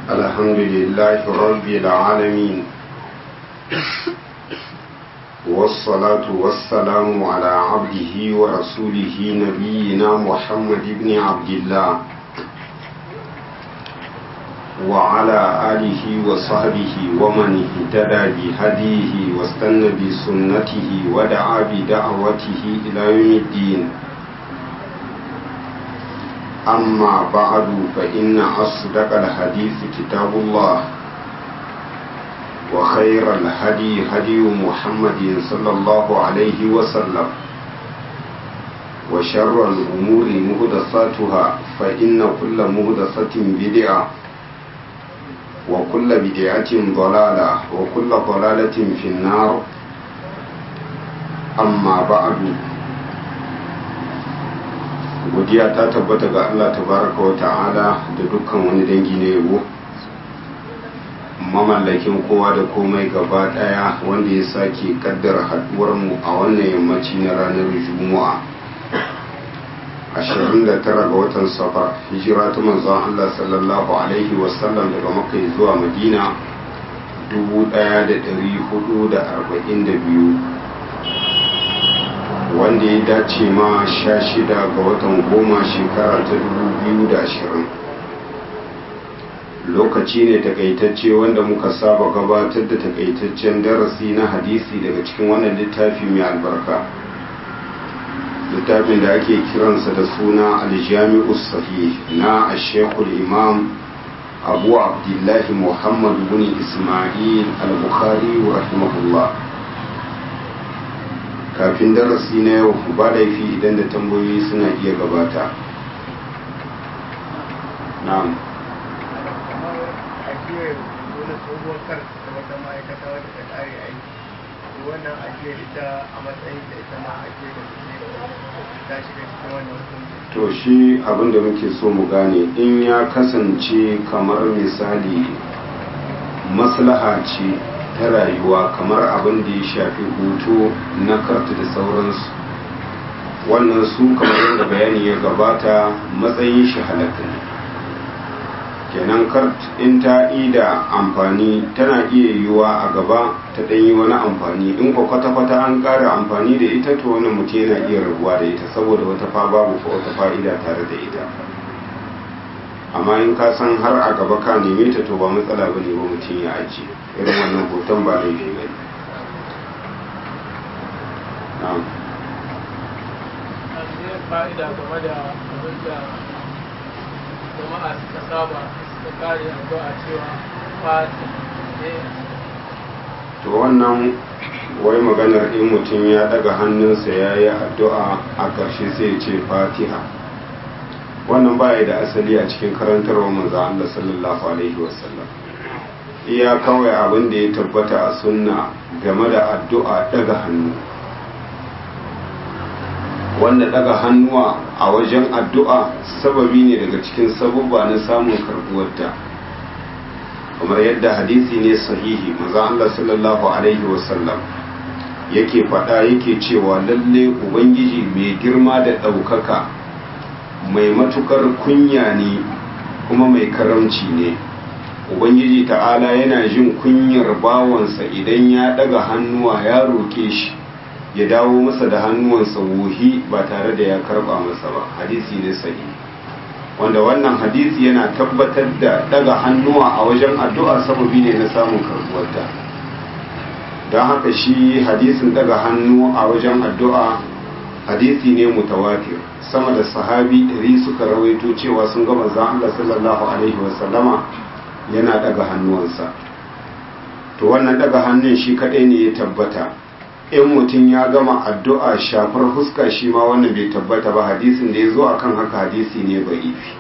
الحمد لله رب العالمين والصلاة والسلام على عبده ورسوله نبينا محمد بن عبد الله وعلى آله وصحبه ومن اهتدى بهديه واستنى بسنته ودعا بدعوته إلى يوم الدين أما بعد فإن أصدق الحديث كتاب الله وخير الهدي هدي محمد صلى الله عليه وسلم وشر الأمور مهدساتها فإن كل مهدسة بدعة وكل بدعة ضلالة وكل ضلالة في النار أما بعد godiya ta tabbata ga Allah tabaraka wa ta'ala da dukkan wani dangi na yabo mamallakin kowa da komai gaba daya wanda ya sake kaddara haduwar mu a wannan yammaci na ranar juma'a 29 ga watan safar hijira ta manzon Allah sallallahu alaihi wasallam daga makka zuwa madina 1442 wanda ya dace ma sha shida ga watan goma shekara ta dubu biyu da ashirin lokaci ne takaitacce wanda muka saba gabatar da takaitaccen darasi na hadisi daga cikin wannan littafi mai albarka littafin da ake kiransa da suna aljami'u sahih na ashekul imam abu abdullahi muhammad bin ismail al-bukhari rahimahullah kafin darasi na yau ba laifi idan da tambayoyi suna iya gabata na'am wannan ajiyar ita a matsayin da ita ma ajiyar da ta shiga cikin wannan hukunci to shi abin da muke so mu gane in ya kasance kamar misali maslaha ce ta rayuwa kamar abin da ya shafi hutu na kartu da sauransu wannan su kamar yadda bayani ya gabata matsayin shi halatta ne kenan kart in ta ida amfani tana iya yiwuwa a gaba ta ɗanyi wani amfani in ko kwata-kwata an ƙara amfani da ita to wani mutum yana iya rabuwa da ita saboda wata fa babu ko wata fa'ida tare da ita amma in ka san har a gaba ka neme ta to ba matsala ba ne ba mutum ya ajiye irin wannan hoton ba laifi ba ne fa'ida game da abin da jama'a suka saba suka kare addu'a cewa fati ne to wannan wai maganar in mutum ya daga hannunsa ya yi addu'a a ƙarshe sai ya ce fatiha wannan baya da asali a cikin karantarwa manzo Allah sallallahu alaihi wasallam iya kawai abin da ya tabbata a sunna game da addu'a daga hannu wanda daga hannuwa a wajen addu'a sababi ne daga cikin sabubba na samun karbuwarta kamar yadda hadisi ne sahihi maza Allah sallallahu alaihi wasallam yake faɗa yake cewa lalle ubangiji mai girma da ɗaukaka mai matukar kunya ne kuma mai karamci ne ubangiji ta'ala yana jin kunyar bawansa idan ya ɗaga hannuwa ya roke shi ya dawo masa da hannuwansa wuhi ba tare da ya karba masa ba hadisi ne sahi wanda wannan hadisi yana tabbatar da daga hannuwa a wajen addu'a sababi ne na samun karbuwarta don haka shi hadisin daga hannu a wajen addu'a hadisi ne mutawatir sama da sahabi ɗari suka rawaito cewa sun ga manzon Allah sallallahu alaihi wasallama yana daga hannuwansa to wannan daga hannun shi kaɗai ne ya tabbata in mutum ya gama addu'a shafar fuska shi ma wannan bai tabbata ba hadisin da ya zo akan haka hadisi ne ba ifi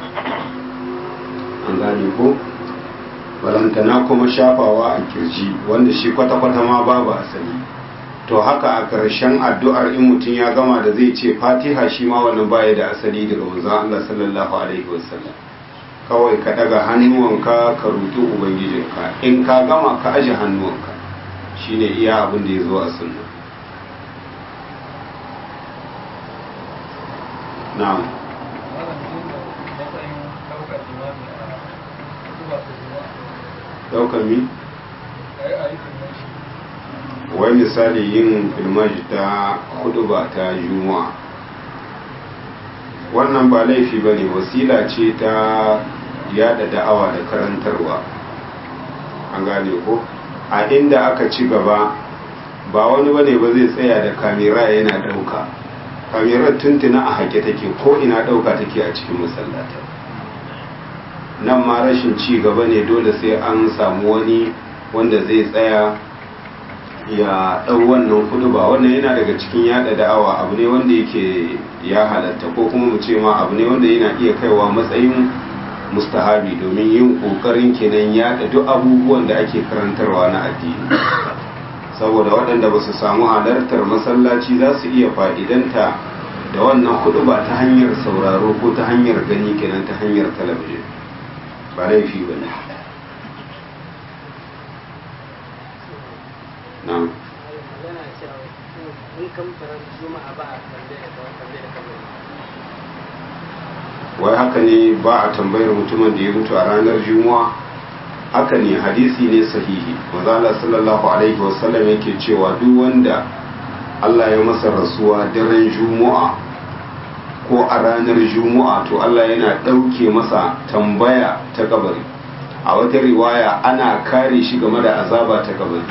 an gane ko balantana kuma shafawa a kirji wanda shi kwata-kwata ma babu asali to haka a ƙarshen addu'ar in mutum ya gama da zai ce fatiha shi ma wannan baya da asali daga wanzan Allah sallallahu alaihi wasallam kawai ka daga hannuwanka ka roƙi ubangijinka in ka gama ka aje hannuwanka shine iya abin da ya zo a sunna na'am wannan matsayin ɗaukar imami a kutuba ta daukan mi ai ai kuma shi wai misali yin filmaji ta hudu ba ta juma'a wannan ba laifi ba ne wasila ce ta yada da'awa da karantarwa an gane ko a inda aka ci gaba ba wani bane ba zai tsaya da kamera yana dauka kamerar tuntuna a hake take ko ina dauka take a cikin masallata nan ma rashin ci gaba ne dole sai an samu wani wanda zai tsaya ya ɗau wannan kudu ba wannan yana daga cikin yada da'awa abu ne wanda yake ya halatta ko kuma mu ce ma abu ne wanda yana iya kaiwa matsayin mustahabi domin yin ƙoƙarin kenan yada duk abubuwan da ake karantarwa na addini saboda waɗanda ba su samu halartar masallaci za su iya fa'idanta da wannan kudu ba ta hanyar sauraro ko ta hanyar gani kenan ta hanyar talabijin ba laifi ba ne na'am magana cewa in kamfarar juma'a ba a kalle da kawai kalle da kabari wai haka ne ba a tambayar mutumin da ya mutu a ranar juma'a haka ne hadisi ne sahihi mazala sallallahu alaihi wasallam yake cewa duk wanda Allah ya masa rasuwa daren juma'a ko a ranar juma'a to Allah yana ɗauke masa tambaya ta kabari a wata riwaya ana kare shi game da azaba ta kabari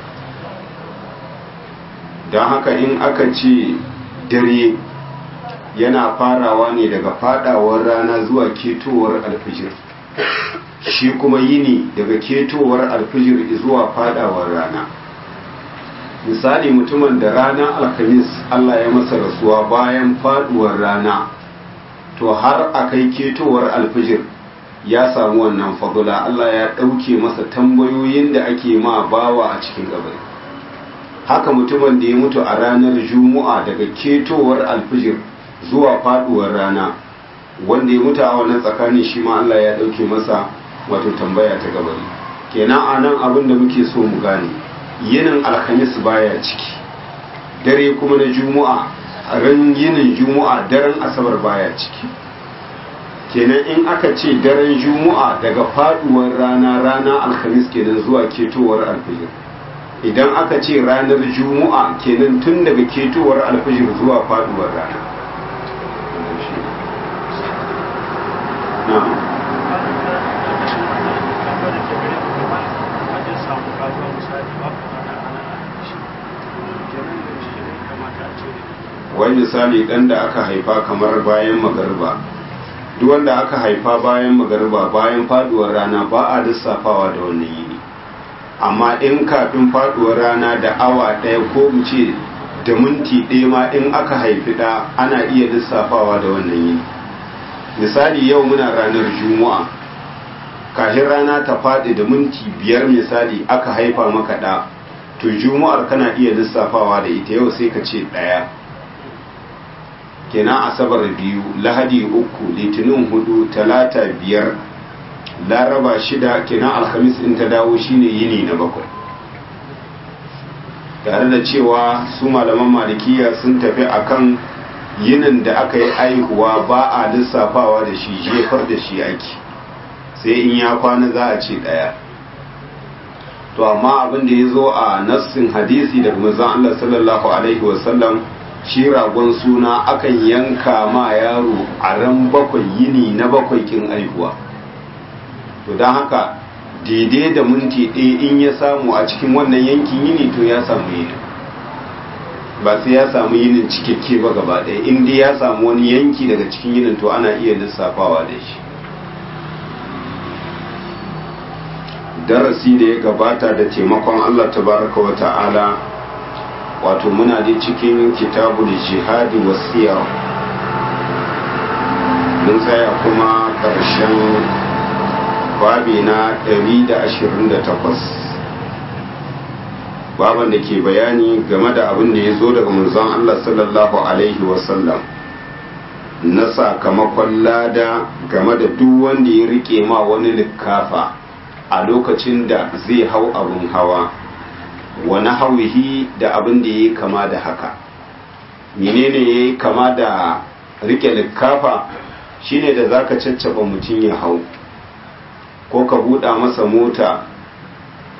don haka in aka ce dare yana farawa ne daga fadawar rana zuwa ketowar alfijir shi kuma yini daga ketowar alfijir zuwa fadawar rana misali mutumin da rana alhamis Allah ya masa rasuwa bayan faduwar rana to har a kai ketowar alfijir ya samu wannan fadula Allah ya ɗauke masa tambayoyin da ake ma bawa a cikin kabari haka mutumin da ya mutu a ranar juma'a daga ketowar alfijir zuwa faduwar rana wanda ya mutu a wannan tsakanin shi ma Allah ya dauke masa wato tambaya ta gabari kenan a nan abin da muke so mu gane yinin alhamis baya ciki dare kuma na juma'a ran yinin juma'a daren asabar baya ciki kenan in aka ce daren juma'a daga faduwar rana rana alhamis kenan zuwa ketowar alfijir idan aka ce ranar juma'a kenan tun daga ketowar alfijir zuwa faduwar rana wai misali dan da aka haifa kamar bayan magarba duk wanda aka haifa bayan magarba bayan faduwar rana ba a lissafawa da wannan yini amma in kafin faduwar rana da awa ɗaya ko mu ce da minti ɗaya ma in aka haifi ɗa ana iya lissafawa da wannan yini misali yau muna ranar juma'a kafin rana ta faɗi da minti biyar misali aka haifa maka ɗa to juma'ar kana iya lissafawa da ita yau sai ka ce ɗaya kenan asabar biyu lahadi uku litinin hudu talata biyar laraba shida kenan alhamis in ta dawo shine yini na bakwai tare da cewa su malaman malikiya sun tafi akan yinin da aka yi aihuwa ba a lissafawa da shi jefar da shi ake sai in ya kwana za a ce daya to amma abin da ya zo a nassin hadisi daga manzon Allah sallallahu alaihi wasallam shi ragon suna akan yanka ma yaro a ran bakwai yini na bakwai kin aihuwa to don haka daidai da minti ɗaya in ya samu a cikin wannan yankin yini to ya samu yini ba sai ya samu yinin cikakke ba gaba ɗaya in dai ya samu wani yanki daga cikin yinin to ana iya lissafawa da shi darasi da ya gabata da taimakon Allah tabaraka wa ta'ala wato muna da cikin kitabu da jihadi wasiyar mun tsaya kuma ƙarshen babi na 128 baban da ke bayani game da abin da ya zo daga manzon Allah sallallahu alaihi wasallam na sakamakon lada game da duk wanda ya rike ma wani likafa a lokacin da zai hau abin hawa wani hauhi da abin da ya yi kama da haka menene ya yi kama da rike likafa shine da zaka caccaba mutum ya hau ko ka buɗa masa mota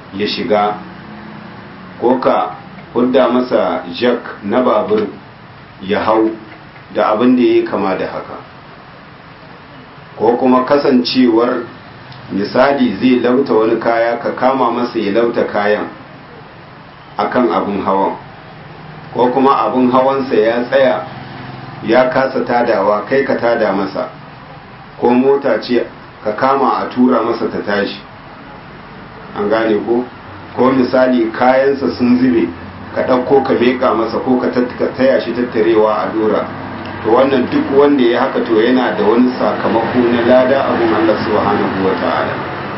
ya shiga ko ka hudda masa jack na babur ya hau da abin da ya kama da haka ko kuma kasancewar misali zai lauta wani kaya ka kama masa ya lauta kayan akan abin hawan ko kuma abin hawansa ya tsaya ya kasa tadawa kai ka tada masa ko mota ce ka kama a tura masa ta tashi an gane ko ko misali kayansa sun zube ka ɗauko ka meƙa masa ko ka taya shi tattarewa a dora to wannan duk wanda ya haka to yana da wani sakamako na lada abun Allah subhanahu wa ta'ala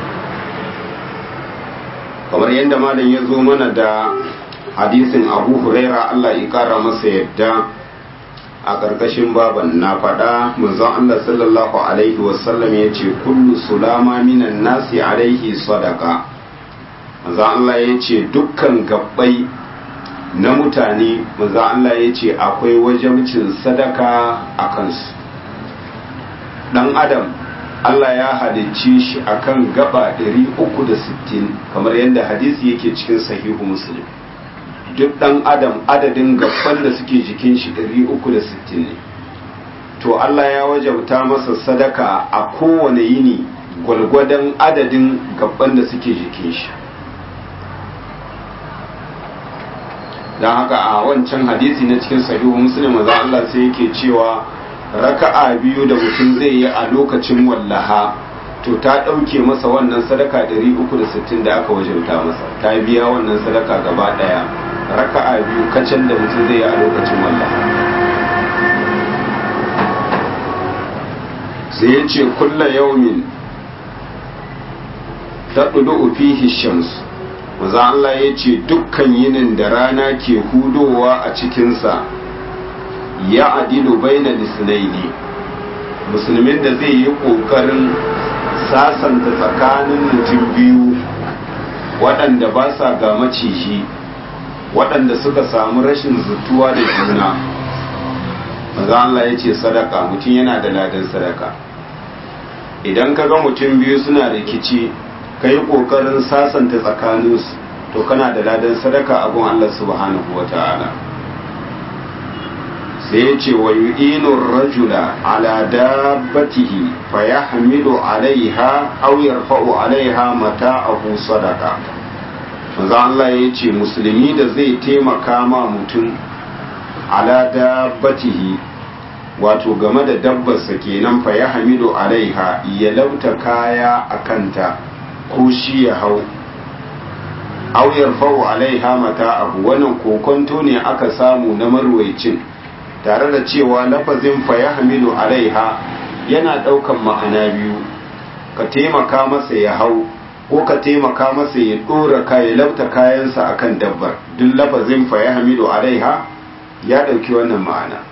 kamar yadda malam ya zo mana da hadisin abu huraira Allah ya kara masa yadda a ƙarƙashin baban na faɗa manzon Allah sallallahu alaihi wasallam ya ce kullu sulama minan nasi alaihi sadaka manzon Allah ya ce dukkan gabbai na mutane manzon Allah ya ce akwai wajabcin sadaka a kansu ɗan adam Allah ya halicci shi akan gaba 360 kamar yadda hadisi yake cikin sahihu muslim duk ɗan adam adadin gaban da suke jikin shi 360 ne to Allah ya wajabta masa sadaka a kowane yini gwalgwadon adadin gaban da suke jikin shi don haka a wancan hadisi na cikin sahihu muslim maza Allah sai yake cewa raka'a biyu da mutum zai yi a lokacin wallaha to ta ɗauke masa wannan sadaka 360 da aka wajabta masa ta biya wannan sadaka gaba ɗaya raka'a biyu kacan da mutum zai yi a lokacin wallaha sai ya ce kulla yaumin ta ɗudu fihi shams maza Allah ya ce dukkan yinin da rana ke hudowa a cikinsa ya adilu baina lisnaini musulmin da zai yi ƙoƙarin sasanta tsakanin mutum biyu waɗanda ba sa ga maciji waɗanda suka samu rashin zutuwa da juna maza Allah ya ce sadaka mutum yana da ladan sadaka idan ka ga mutum biyu suna rikici ka yi ƙoƙarin sasanta tsakaninsu to kana da ladan sadaka abun Allah subhanahu wa ta'ala sai ya ce wa yu'inu rajula ala dabbatihi fa yahmilu alaiha aw yarfa'u alaiha mata'ahu sadaka manzo Allah ya ce musulmi da zai taimaka ma mutum ala dabbatihi wato game da dabbarsa kenan fa yahmilu alaiha ya lauta kaya a kanta ko shi ya hau aw yarfa'u alaiha mata'ahu wannan kokonto ne aka samu na marwaicin tare da cewa lafazin fa ya hamilu alaiha yana ɗaukan ma'ana biyu ka taimaka masa ya hau ko ka taimaka masa ya ɗora ya lauta kayansa akan dabbar duk lafazin fa ya hamilu alaiha ya ɗauki wannan ma'ana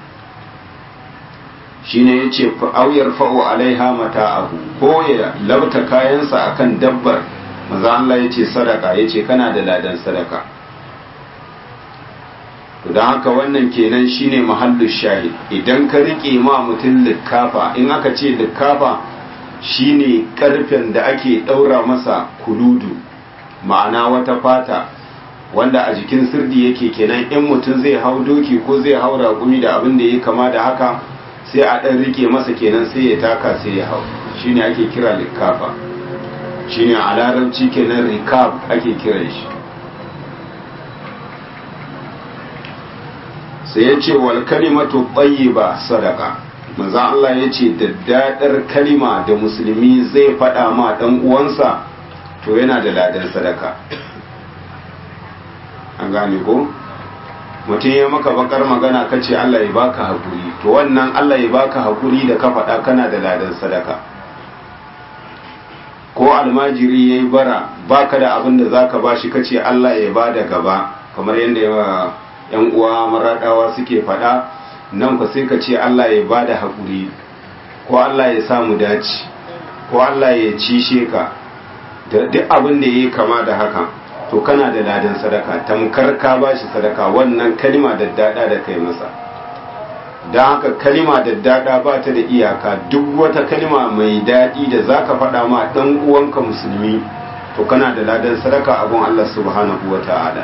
shine ya ce auyar fa'o alaiha mata abu ko ya lauta kayansa akan dabbar maza Allah ya ce sadaka ya ce kana da ladan sadaka don haka wannan kenan shine mahallu shahid idan ka rike ma mutum likkafa in aka ce likkafa shine karfen da ake daura masa kuludu ma'ana wata fata wanda a jikin sirdi yake kenan in mutum zai hau doki ko zai hau raƙumi da abin da ya kama da haka sai a ɗan rike masa kenan sai ya taka sai ya hau shine ake kira likkafa shine a larabci kenan rikab ake kiran shi sai ya ce wal kalimatu tayyiba sadaka manzo Allah ya ce daddadar kalima da musulmi zai faɗa ma ɗan uwansa to yana da ladan sadaka an gane ko mutum ya maka bakar magana ka ce Allah ya baka hakuri to wannan Allah ya baka hakuri da ka faɗa kana da ladan sadaka ko almajiri ya yi bara baka da abin da za ka ba shi ka ce Allah ya ba da gaba kamar yadda yawa yan uwa maraɗawa suke faɗa nan ku sai ka ce Allah ya ba da haƙuri ko Allah ya samu dace ko Allah ya cishe ka da duk abin da ya yi kama da haka to kana da ladan sadaka tamkar ka ba shi sadaka wannan kalima da daɗa da kai masa don haka kalima da daɗa ba ta da iyaka duk wata kalima mai daɗi da za ka faɗa ma ɗan uwanka musulmi to to kana da ladan sadaka abun Allah subhanahu wa ta'ala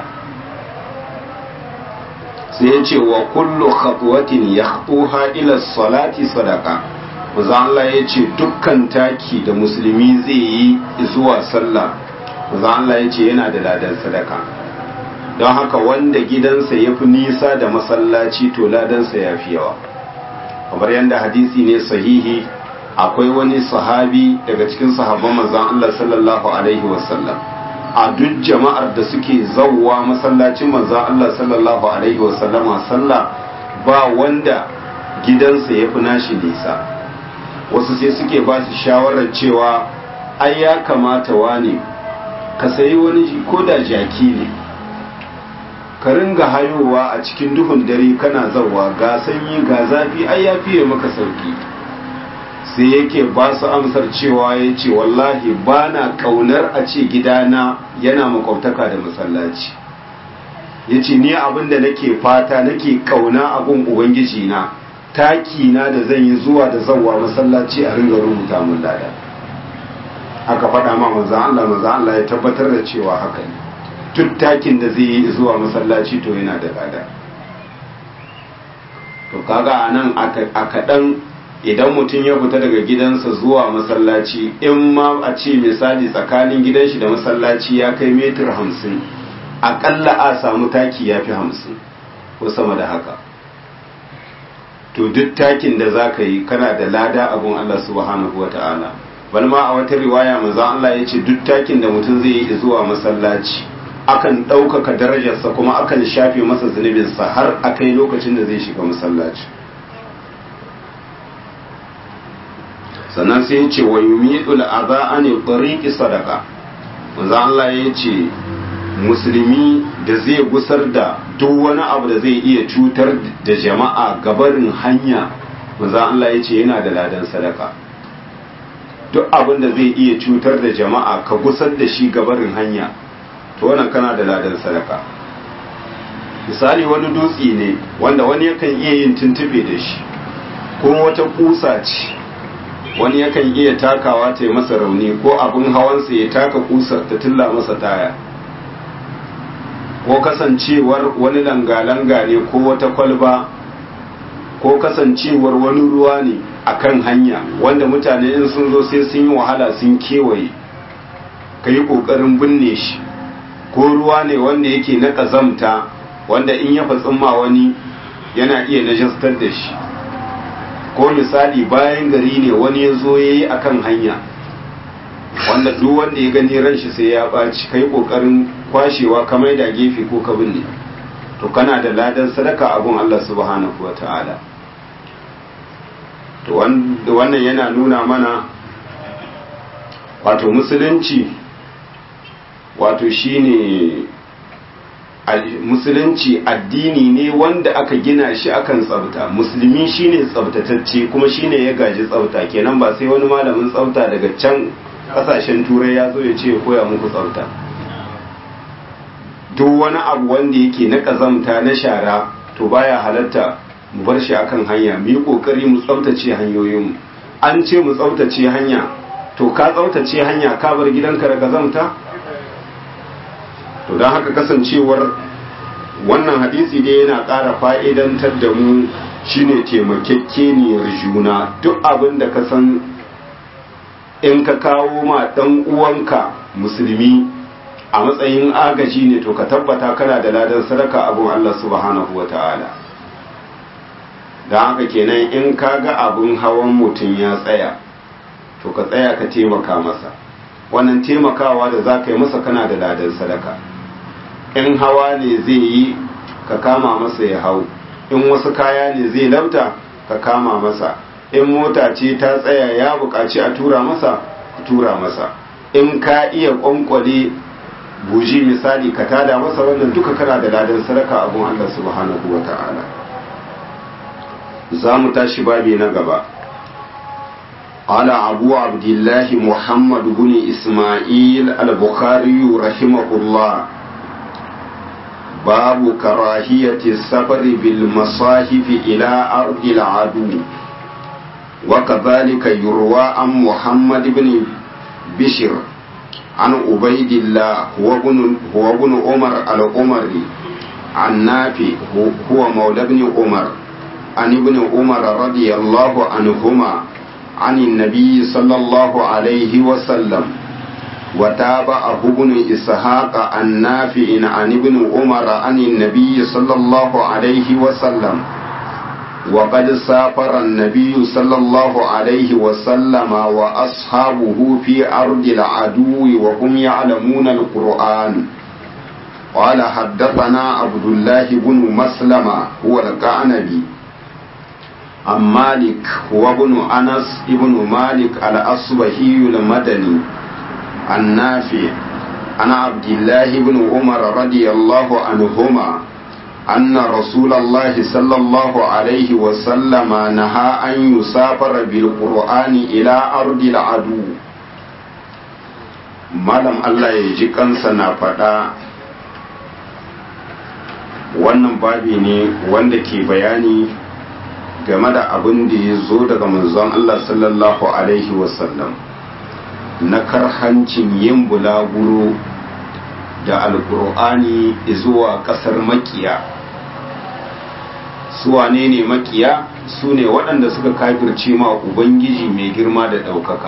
sai ya ce wa kullu khatwatin yakhtuha ila salati sadaka manzo Allah ya ce dukkan taki da musulmi zai yi zuwa sallah manzo Allah ya ce yana da ladan sadaka don haka wanda gidansa ya fi nisa da masallaci to ladansa ya fi yawa kamar yadda hadisi ne sahihi akwai wani sahabi daga cikin sahabban manzon Allah sallallahu alaihi wasallam a duk jama'ar da suke zawwa masallacin manzon Allah sallallahu alaihi wasallama sallah ba wanda gidansa ya fi nashi nisa wasu sai suke ba shi shawarar cewa ai ya kamata wane ka sayi wani ko da jaki ne ka ringa hayowa a cikin duhun dare kana zawa ga sanyi ga zafi ai ya fiye maka sauki sai yake ba su amsar cewa ya ce wallahi ba na kaunar a ce gidana yana makwabtaka da masallaci ya ce ni abin da nake fata nake kauna abin ubangiji na taki na da zan yi zuwa da zawa masallaci a ringa rubuta mun lada aka faɗa ma manzan Allah manzan Allah ya tabbatar da cewa haka ne duk takin da zai yi zuwa masallaci to yana da lada to kaga a nan a kaɗan idan mutum ya fita daga gidansa zuwa masallaci in ma a ce misali tsakanin gidan shi da masallaci ya kai metir hamsin aƙalla a samu taki ya fi hamsin ko sama da haka to duk takin da za ka yi kana da lada abun Allah subhanahu wa ta'ala bal ma a wata riwaya manzo Allah ya ce duk takin da mutum zai yi zuwa masallaci akan ɗaukaka darajarsa kuma akan shafe masa zunubinsa har a kai lokacin da zai shiga masallaci sannan sai ya ce wa yumitul adha an tariqi sadaqa manzo Allah ya ce musulmi da zai gusar da duk wani abu da zai iya cutar da jama'a gabarin hanya manzo Allah ya ce yana da ladan sadaka duk abin da zai iya cutar da jama'a ka gusar da shi gabarin hanya to wannan kana da ladan sadaka misali wani dutse ne wanda wani yakan iya yin tuntube da shi kuma wata kusa ce wani yakan iya takawa ta yi masa rauni ko abin hawansa ya taka kusar ta tilla masa taya ko kasancewar wani langa-langa ne ko wata kwalba ko kasancewar wani ruwa ne a kan hanya wanda mutane in sun zo sai sun yi wahala sun kewaye ka yi ƙoƙarin binne shi ko ruwa ne wanda yake na ƙazamta wanda in ya fatsin ma wani yana iya najastar da shi ko misali bayan gari ne wani ya zo ya yi a kan hanya wanda duk wanda ya gani ran shi sai ya ɓaci kai ƙoƙarin kwashewa ka da gefe ko ka binne to kana da ladan sadaka abun Allah subhanahu wa ta'ala to wannan yana nuna mana wato musulunci wato shine musulunci addini ne wanda aka gina shi akan tsafta musulmi shine tsaftatacce kuma shine ya gaji tsafta kenan ba sai wani malamin tsafta daga can kasashen turai ya zo ya ce ya koya muku tsafta duk wani abu wanda yake na kazamta na shara to baya halatta mu bar shi akan hanya mu yi kokari mu tsaftace hanyoyinmu an ce mu tsaftace hanya to ka tsaftace hanya ka bar gidanka da kazamta to don haka kasancewar wannan hadisi dai yana ƙara fa'idantar da mu shine taimakekeniyar juna duk abin da ka san in ka kawo ma ɗan uwanka musulmi a matsayin agaji ne to ka tabbata kana da ladan sadaka abin Allah subhanahu wa ta'ala don haka kenan in ka ga abin hawan mutum ya tsaya to ka tsaya ka taimaka masa wannan taimakawa da za ka yi masa kana da ladan sadaka in hawa ne zai yi ka kama masa ya hau in wasu kaya ne zai labta ka kama masa in mota ce ta tsaya ya buƙaci a tura masa ka tura masa in ka iya ƙwanƙwale buji misali ka tada masa wannan duka kana da ladan sadaka abun Allah subhanahu wa ta'ala za mu tashi babi na gaba قال أبو عبد الله محمد بن إسماعيل البخاري رحمه الله باب كراهية السفر بالمصاحف إلى أرض العدو وكذلك يروى عن محمد بن بشر عن عبيد الله هو ابن هو ابن عمر العمري عن نافع هو مولى ابن عمر عن ابن عمر رضي الله عنهما عن النبي صلى الله عليه وسلم وتابعه ابن إسحاق عن نافع عن ابن عمر عن النبي صلى الله عليه وسلم وقد سافر النبي صلى الله عليه وسلم وأصحابه في أرض العدو وهم يعلمون القرآن قال حدثنا عبد الله بن مسلمة هو القعنبي عن مالك هو ابن أنس ابن مالك الأصبهي المدني النافع عن عبد الله بن عمر رضي الله عنهما أن رسول الله صلى الله عليه وسلم نهى أن يسافر بالقرآن إلى أرض العدو malam Allah ya ji kansa na faɗa wannan babi ne wanda ke bayani game da abin da ya zo daga manzon Allah sallallahu Alaihi wasallam na karhancin yin bulaguro da alkur'ani zuwa ƙasar makiya su wane ne makiya su ne waɗanda suka kafirce ma ubangiji mai girma da ɗaukaka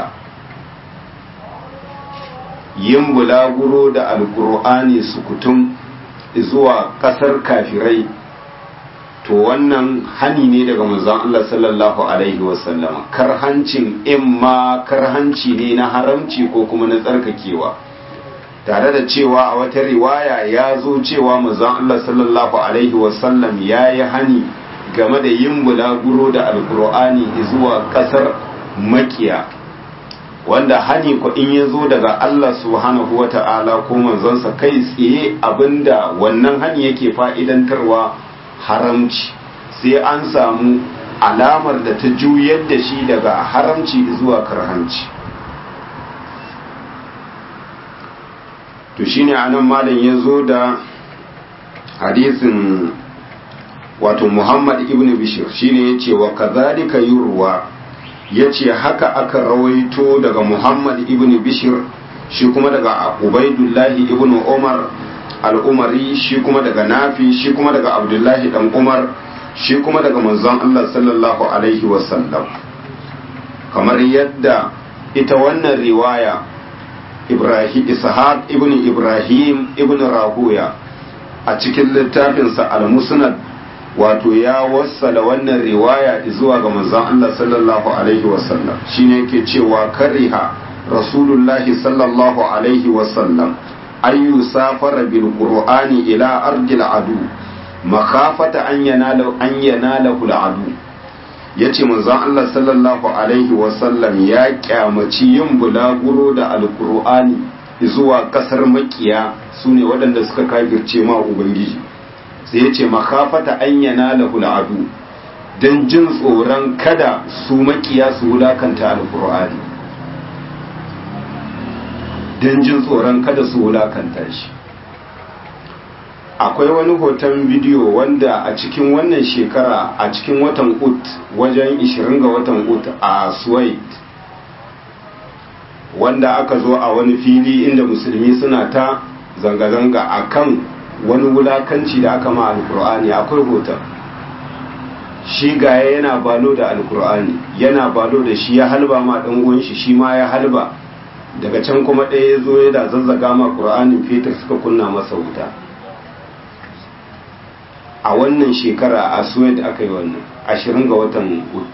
yin bulaguro da alkur'ani sukutum zuwa ƙasar kafirai to wannan hani ne daga manzon Allah sallallahu alaihi wasallam karhancin imma karhanci ne na haramci ko kuma na tsarkakewa tare da cewa a wata riwaya ya zo cewa manzon Allah sallallahu alaihi wasallam ya yi hani game da yin bulaguro da alkur'ani zuwa kasar makiya wanda hani ko in ya zo daga Allah subhanahu wa ta'ala ko manzonsa kai tsaye abinda wannan hani yake fa'idantarwa haramci sai an samu alamar da ta juyar da shi daga haramci zuwa karhanci to shine anan malam ya zo da hadisin wato muhammad ibn bishir shine ya ce wa kazalika yurwa ya ce haka aka rawaito daga muhammad ibn bishir shi kuma daga ubaidullahi ibn umar al'umari shi kuma daga nafi shi kuma daga abdullahi dan umar shi kuma daga manzon allah sallallahu alaihi wasallam kamar yadda ita wannan riwaya ibrahim ishaq ibn ibrahim ibn rahuya a cikin littafinsa al-musnad wato ya wassala wannan riwaya zuwa ga manzon Allah sallallahu alaihi wasallam shine yake cewa kariha rasulullahi sallallahu alaihi wasallam an yusafara bil qur'ani ila ardil adu makhafata an yanala an yanala al adu yace manzon Allah sallallahu alaihi wasallam ya kyamaci yin bulaguro da alqur'ani zuwa kasar makiya sune waɗanda suka kafirce ma ubangiji sai ya ce makafata an yana lahul adu don jin tsoron kada su makiya su wulakanta alkur'ani don jin tsoron kada su wulakanta shi akwai wani hoton bidiyo wanda a cikin wannan shekara a cikin watan ut wajen 20 ga watan ut a suwait wanda aka zo a wani fili inda musulmi suna ta zanga-zanga a kan wani wulakanci da aka ma alkur'ani akwai hoton shi gaya yana balo da alkur'ani yana balo da shi ya halba ma dan uwan shi shi ma ya halba daga can kuma ɗaya ya zo ya da zazzaga ma qur'anin fetur suka kunna masa wuta a wannan shekara a suwed aka yi wannan ashirin ga watan ut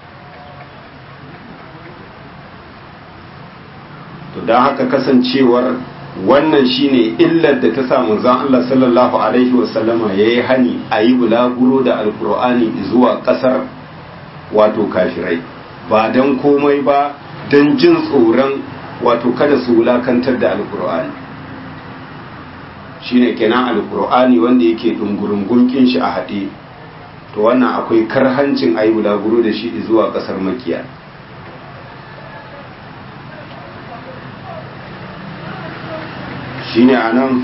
to don haka kasancewar wannan shine illar da ta sa manzon Allah sallallahu alaihi wasallama yayi hani a yi bulaguro da alkur'ani zuwa kasar wato kafirai ba dan komai ba dan jin tsoron wato kada su wulakantar da alkur'ani shine kenan alkur'ani wanda yake dungurungun kin shi a haɗe to wannan akwai karhancin a yi bulaguro da shi zuwa kasar makiya shine a nan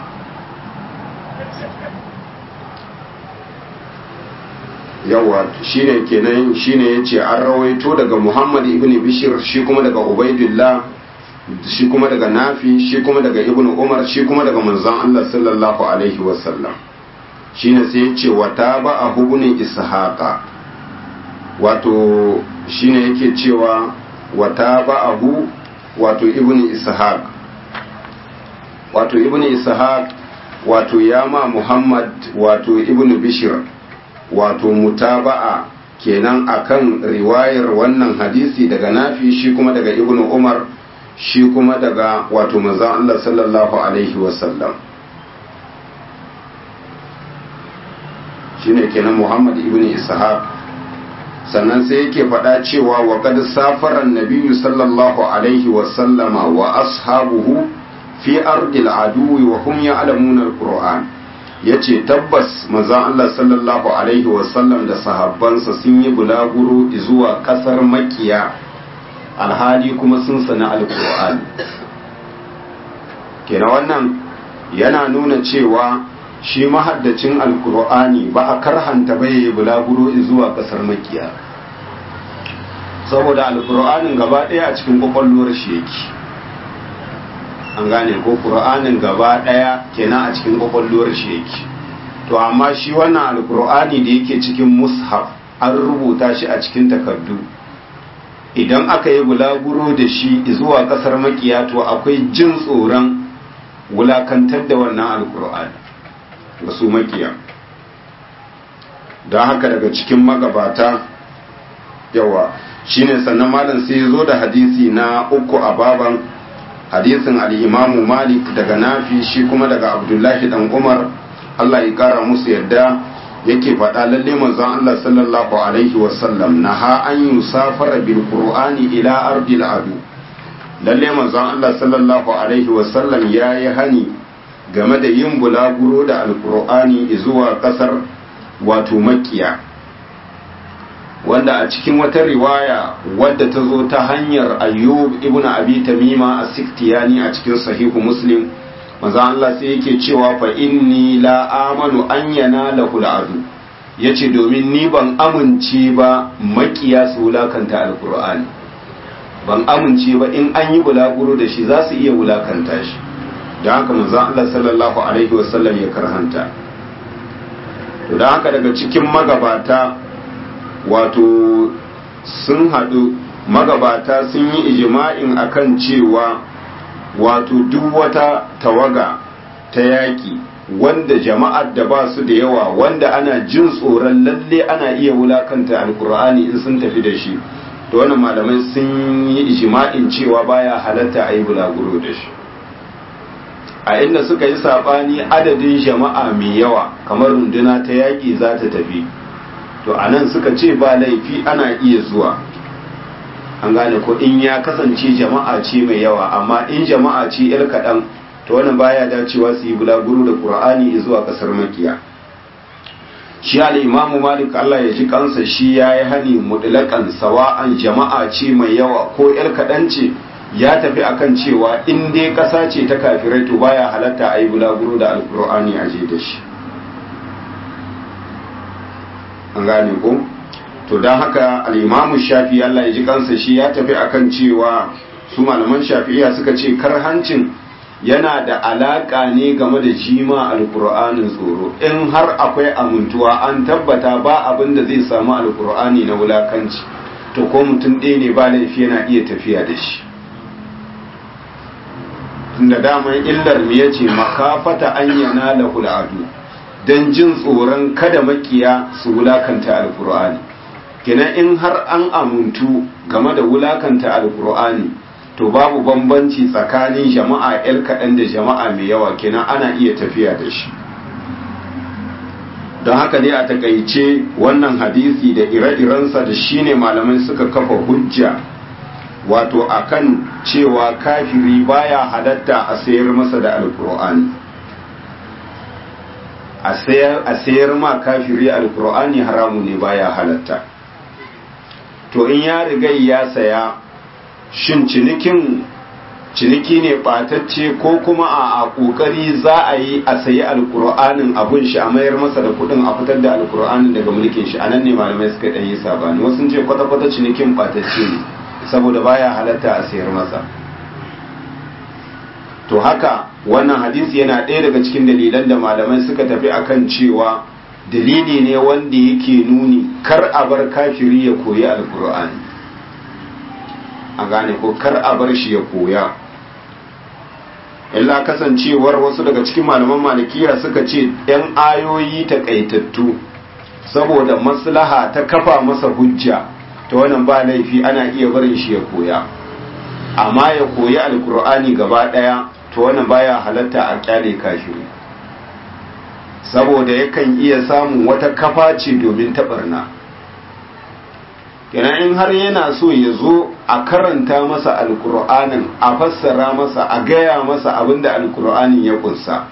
yawa shine kenan shine yace an rawaito daga Muhammad ibn Bishir shi kuma daga Ubaidillah shi kuma daga Nafi shi kuma daga Ibn Umar shi kuma daga manzon Allah sallallahu alaihi wasallam shine sai yace wa taba ibn Ishaqa wato shine yake cewa wa taba abu wato ibn Ishaq wato ibn Ishaq wato yama Muhammad wato ibn Bishir wato mutaba'a kenan akan riwayar wannan hadisi daga nafi shi kuma daga ibnu umar shi kuma daga wato manzon Allah sallallahu alaihi wasallam shine kenan Muhammad ibn Ishaq sannan sai yake faɗa cewa wa qad safara an-nabiyyu sallallahu alaihi wasallama wa ashabuhu fi ardil aduwi wa hum ya'lamuna al-qur'an ya ce tabbas manzon Allah sallallahu Alaihi wasallam da sahabbansa sun yi bulaguro zuwa kasar makiya alhali kuma sun sana alkur'ani kenan wannan yana nuna cewa shi mahaddacin alkur'ani ba a karhanta bai yi bulaguro zuwa kasar makiya saboda alkur'anin gaba ɗaya a cikin kwakwalwar shi yake an gane ko ƙur'anin gaba ɗaya kenan a cikin ƙwaƙwalwar shi yake to amma shi wannan alƙur'ani da yake cikin mushaf an rubuta shi a cikin takardu idan aka yi bulaguro da shi zuwa ƙasar makiya to akwai jin tsoron wulakantar da wannan alƙur'ani ga su makiya don haka daga cikin magabata yawa shine sannan malam sai ya zo da hadisi na uku a baban hadisin al'imamu malik daga nafi shi kuma daga abdullahi dan umar allah ya kara musu yadda yake faɗa lalle manzon allah sallallahu alaihi wasallam na ha an yi safara bil qur'ani ila ardil adu lalle manzon allah sallallahu alaihi wasallam ya yi hani game da yin bulaguro da alqur'ani zuwa ƙasar wato makiya wanda a cikin wata riwaya wadda ta zo ta hanyar ayyub ibn abi tamima a siktiyani a cikin sahihu muslim maza Allah sai yake cewa fa inni la amanu an yana lahu al'adu yace domin ni ban amince ba makiya su wulakanta alqur'ani ban amince ba in an yi bulaguro da shi za su iya wulakanta shi don haka manzo Allah sallallahu alaihi wasallam ya karhanta to don haka daga cikin magabata wato sun haɗu magabata sun yi ijima'in akan cewa wato duk wata tawaga ta yaƙi wanda jama'ar da ba su da yawa wanda ana jin tsoron lalle ana iya wulakanta alkur'ani in sun tafi da shi to wannan malamai sun yi ijima'in cewa baya halatta a yi bulaguro da shi a inda suka yi saɓani adadin jama'a mai yawa kamar runduna ta yaƙi za ta tafi to a nan suka ce ba laifi ana iya zuwa an gane ko in ya kasance jama'a ce mai yawa amma in jama'a ce yar kaɗan to wannan baya dacewa su yi bulaguro da ƙur'ani zuwa ƙasar makiya shi al'imamu malik allah ya ji kansa shi ya yi hani mutlaƙan sawa'an jama'a ce mai yawa ko yar kaɗan ce ya tafi akan cewa in dai ƙasa ce ta kafirai to baya halatta a yi bulaguro da alƙur'ani a je da shi an gane ko to don haka al'imamu shafi Allah ya ji kansa shi ya tafi akan cewa su malaman shafi'iya suka ce karhancin yana da alaka ne game da jima alkur'anin tsoro in har akwai amintuwa an tabbata ba abin da zai samu alkur'ani na wulakanci to ko mutum ɗaya ne ba laifi yana iya tafiya da shi tunda daman illar mu yace makafata an yana lahul adu don jin tsoron kada makiya su wulakanta alkur'ani kenan in har an amuntu game da wulakanta alkur'ani to babu bambanci tsakanin jama'a yar kaɗan da jama'a mai yawa kenan ana iya tafiya da shi don haka dai a takaice wannan hadisi da ire-irensa da shine malamai suka kafa hujja wato akan cewa kafiri baya halatta a sayar masa da alkur'ani a sayar ma kafiri alkur'ani haramu ne baya halatta to in ya riga ya saya shin cinikin ciniki ne ɓatacce ko kuma a ƙoƙari za a yi a sayi alƙur'anin abun shi a mayar masa da kuɗin a fitar da alƙur'anin daga mulkin shi a nan ne malamai suka ɗan yi sabani wasu sun ce kwata-kwata cinikin ɓatacce ne saboda baya halatta a sayar masa to haka wannan hadisi yana ɗaya daga cikin dalilan da malamai suka tafi akan cewa dalili ne wanda yake nuni kar a bar kafiri ya koyi alƙur'ani a gane ko kar a bar shi ya koya illa kasancewar wasu daga cikin malaman malikiya suka ce ‘yan ayoyi takaitattu saboda maslaha ta kafa masa hujja ta wannan ba laifi ana iya barin shi ya koya amma ya koyi alkur'ani gaba ɗaya to wannan baya halatta a kyale kashi saboda yakan iya samun wata kafa ce domin taɓarna kenan in har yana so ya zo a karanta masa alkur'anin a fassara masa a gaya masa abinda alkur'anin ya kunsa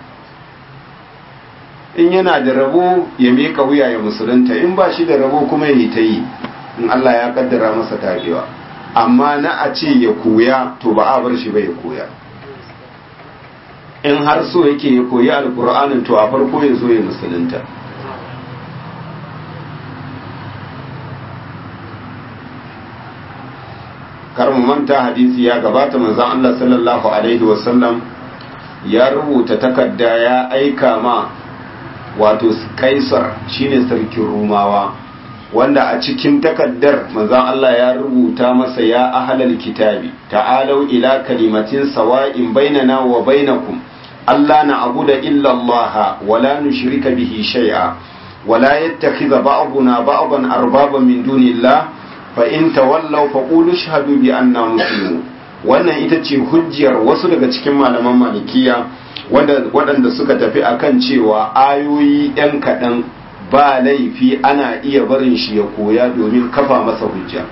in yana da rabo ya miƙa wuya ya musulunta in ba shi da rabo kuma ya yi ta yi in Allah ya kaddara masa tabewa amma na a ce ya koya to ba a bar shi ba ya koya in har so yake ya koyi alkur'anin to a farko ya zo ya musulunta kar mu manta hadisi ya gabata manzon Allah sallallahu alaihi wasallam ya rubuta takarda ya aika ma wato kaisar shine sarkin rumawa wanda a cikin takaddar manzon Allah ya rubuta masa ya ahlal kitabi ta'alau ila kalimatin sawa'in bainana wa bainakum alla na'budu illa Allah wa la nushrika bihi shay'a wa la yattakhidha ba'duna ba'dan arbaban min dunillah fa in tawallaw faqulu shahadu bi anna muslimun wannan ita ce hujjar wasu daga cikin malaman malikiya waɗanda suka tafi akan cewa ayoyi ɗan kaɗan ba laifi ana iya barin shi ya koya domin kafa masa hujja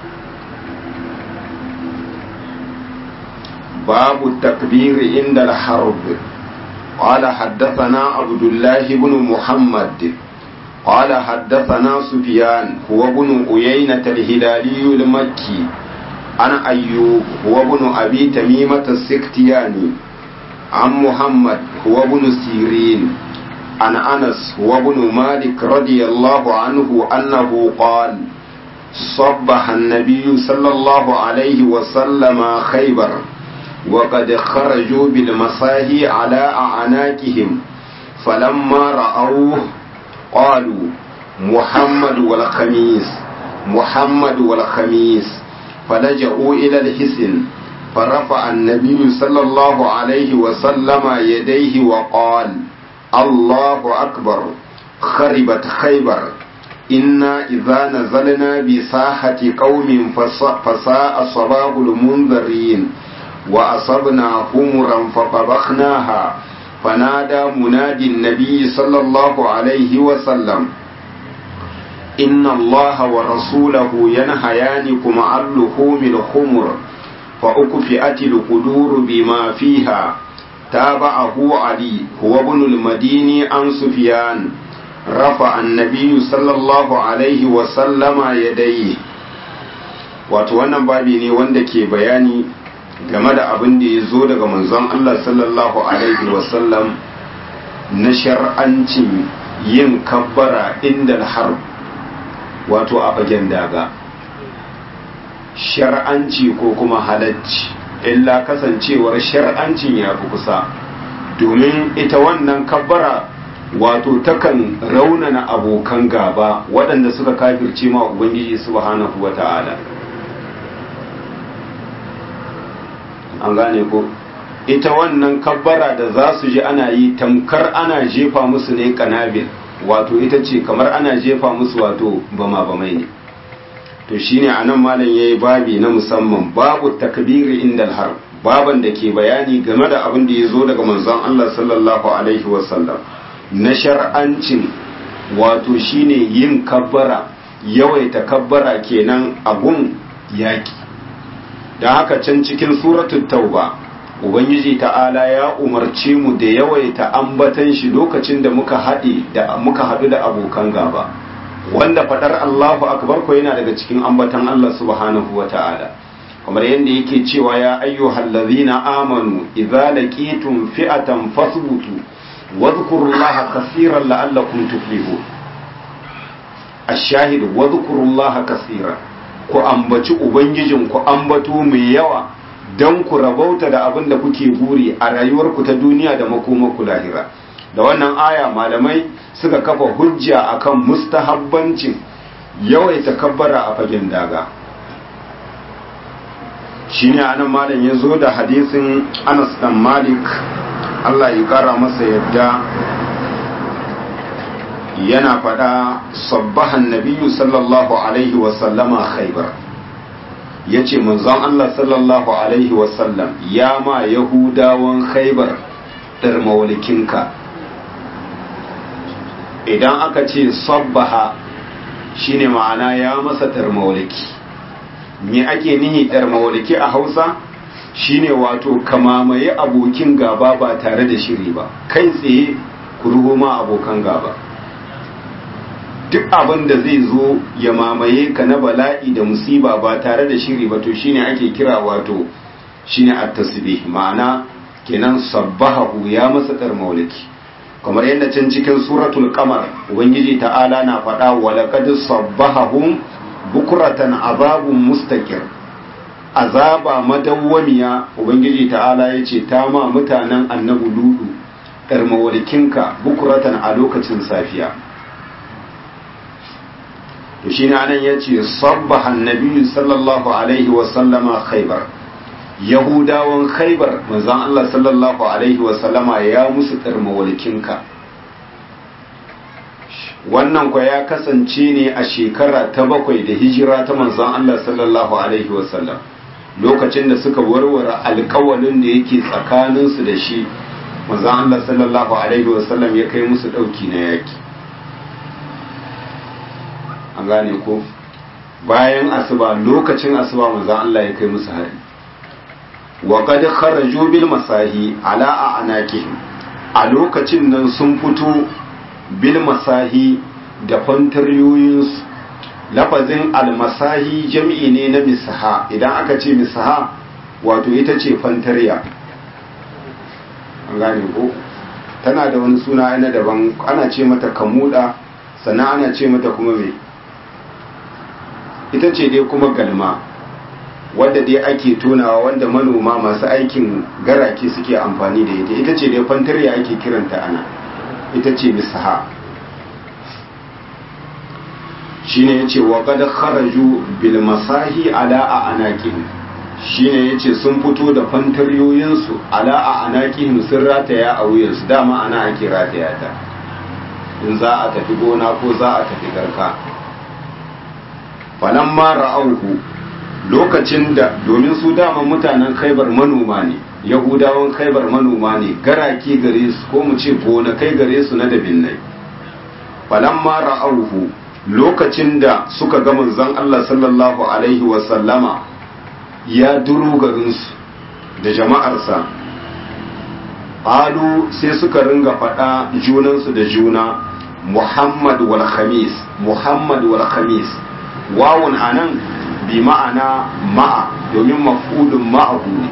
babu takbiri inda al-harb قال حدثنا عبد الله بن محمد قال حدثنا سفيان هو بن أيينة الهلالي المكي عن أيوب هو بن أبي تميمة السكتياني عن محمد هو بن سيرين عن أنس هو بن مالك رضي الله عنه أنه قال صبح النبي صلى الله عليه وسلم خيبر وقد خرجوا بالمصاهي على أعناقهم فلما رأوه قالوا محمد والخميس محمد والخميس فلجأوا إلى الحسن فرفع النبي صلى الله عليه وسلم يديه وقال الله أكبر خربت خيبر إنا إذا نزلنا بساحة قوم فساء صباح المنذرين وأصبنا حمرا فطبخناها فنادى منادي النبي صلى الله عليه وسلم إن الله ورسوله ينهيانكم عن لحوم الخمر فأكفئت القدور بما فيها تابعه علي هو ابن المديني عن سفيان رفع النبي صلى الله عليه وسلم يديه wato wannan babi ne wanda ke bayani game da abin da ya zo daga manzon Allah sallallahu alaihi wasallam na shar'ancin yin kabbara inda har wato a fagen daga shar'anci ko kuma halacci illa kasancewar shar'ancin ya fi kusa domin ita wannan kabbara wato takan raunana abokan gaba waɗanda suka kafirce ma ubangiji subhanahu wa ta'ala an gane ko ita wannan kabbara da za su ji ana yi tamkar ana jefa musu ne kanabil wato ita ce kamar ana jefa musu wato bama bamai ne to shine anan malam yayi babi na musamman babu takbiri inda har baban da ke bayani game da abin da ya zo daga manzon Allah sallallahu alaihi wasallam na shar'ancin wato shine yin kabbara yawaita kabbara kenan a gun yaki da haka can cikin suratul tauba ubangiji ta'ala ya umarce mu da yawaita ambatan shi lokacin da muka haɗe da muka haɗu da abokan gaba wanda fadar Allahu akbar ko yana daga cikin ambatan Allah subhanahu wa ta'ala kamar yadda yake cewa ya ayyuhal ladzina amanu idza laqitum fi'atan fasbutu wadhkurullaha kaseeran la'allakum tuflihun ash-shahid wadhkurullaha kaseeran ku ambaci ubangijin ku ambato mai yawa dan ku rabauta da abin da kuke buri a rayuwarku ta duniya da makomarku lahira da wannan aya malamai suka kafa hujja akan mustahabbancin yawaita kabbara a fagen daga shine anan malam ya zo da hadisin Anas dan Malik Allah ya kara masa yadda yana fada sabbahan nabiyyu sallallahu alaihi wa sallama khaybar yace manzon Allah sallallahu alaihi wa sallam ya ma yahudawan khaybar dar mawlikinka idan aka ce sabbaha shine ma'ana ya masa tarmawliki me ake nihi tarmawliki a Hausa shine wato kamamaye abokin gaba ba tare da shiri ba kai tsaye ku ma abokan gaba duk abin da zai zo ya mamaye ka na bala'i da musiba ba tare da shiri ba to shine ake kira wato shine at-tasbih ma'ana kenan sabbahu ya masa tarmawliki kamar yadda can cikin suratul qamar ubangiji ta'ala na faɗa wa laqad sabbahum bukratan azabun mustaqir azaba madawwamiya ubangiji ta'ala yace ta ma mutanen annabi ludu karmawalkinka bukratan a lokacin safiya to shine anan yace sabbaha annabi sallallahu alaihi wa sallama khaybar yahudawan khaibar manzon Allah sallallahu alaihi wasallama ya musu tsarmawalkinka wannan kwa ya kasance ne a shekara ta bakwai da hijira ta manzon Allah sallallahu alaihi wasallam lokacin da suka warware alkawalin da yake tsakaninsu da shi manzon Allah sallallahu alaihi wasallam ya kai musu ɗauki na yaki an gane ko bayan asuba lokacin asuba manzon Allah ya kai musu hari wa qad kharaju bil masahi ala anakihim a lokacin nan sun fito bil masahi da fantaryoyinsu lafazin almasahi jam'i ne na misaha idan aka ce misaha wato ita ce fantarya an gane ko tana da wani suna na daban ana ce mata kamuda sannan ana ce mata kuma me ita ce dai kuma galma wadda dai ake tonawa wanda manoma masu aikin garake suke amfani da ita ita ce dai fantarya ake kiranta ana ita ce misaha shine yace wa qad kharaju bil masahi ala a anaqihim shine yace sun fito da fantaryoyin su ala a anaqihim sun rataya a wuyan su dama ana ake rataya ta in za a tafi gona ko za a tafi garka falamma ra'auhu lokacin da domin su dama mutanen khaibar manoma ne yahudawan khaibar manoma ne garaki gare su ko mu ce gonakai gare su na dabinnai falamma ra'auhu lokacin da suka ga manzon Allah sallallahu alaihi wa sallama ya duru garin su da jama'arsa qalu sai suka ringa faɗa junansu da juna Muhammad wal Khamis Muhammad wal Khamis wawun anan bi ma'ana ma'a domin maf'ulun ma'ahu ne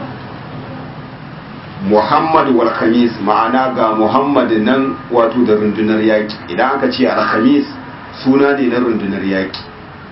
Muhammad wal Khamis ma'ana ga Muhammad nan wato da rundunar yaki idan aka ce al Khamis suna ne na rundunar yaki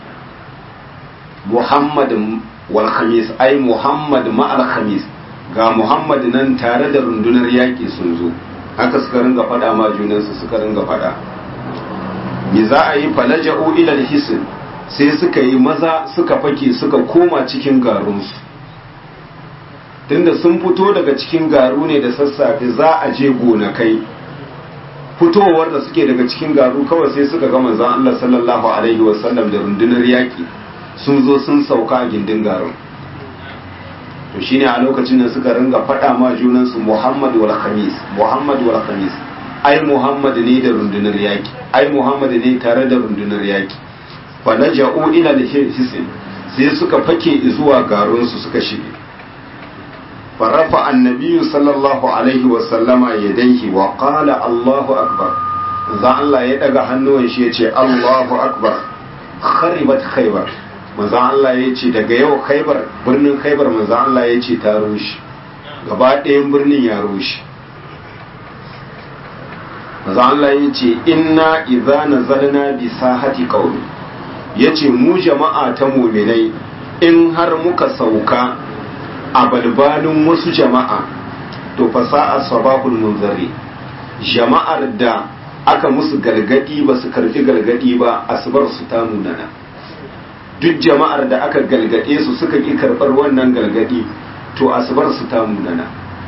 Muhammad wal Khamis ai Muhammad ma'al Khamis ga Muhammad nan tare da rundunar yaki sun zo haka suka ringa fada ma junansu suka ringa fada me za a yi falaja'u ila al-hisn sai suka yi maza suka fake suka koma cikin garunsu tunda sun fito daga cikin garu ne da sassafe za a je gonakai fitowar da suke daga cikin garu kawai sai suka ga manzon Allah sallallahu alaihi wasallam da rundunar yaki sun zo sun sauka a gindin garin to shine a lokacin da suka ringa faɗa ma junansu Muhammad wal Khamis Muhammad wal Khamis ai Muhammad ne da rundunar yaki ai Muhammad ne tare da rundunar yaki falaja'u ila al-hisin sai suka fake zuwa garunsu suka shige farafa annabiyu sallallahu alaihi wa sallama yadayhi wa qala Allahu akbar za Allah ya daga hannuwan shi yace Allahu akbar kharibat khaybar manzan Allah ya ce daga yau khaibar birnin khaibar manzan Allah ya ce ta rushe gaba ɗayan birnin ya rushe manzan Allah ya ce inna idza nazalna bi sahati qaumi yace mu jama'a ta mu'minai in har muka sauka a balbalin wasu jama'a to fasa'a sabahul munzari jama'ar da aka musu galgadi ba su karfi galgadi ba asubar su ta munana duk jama'ar da aka galgade su suka ki karbar wannan galgadi to asubar su ta munana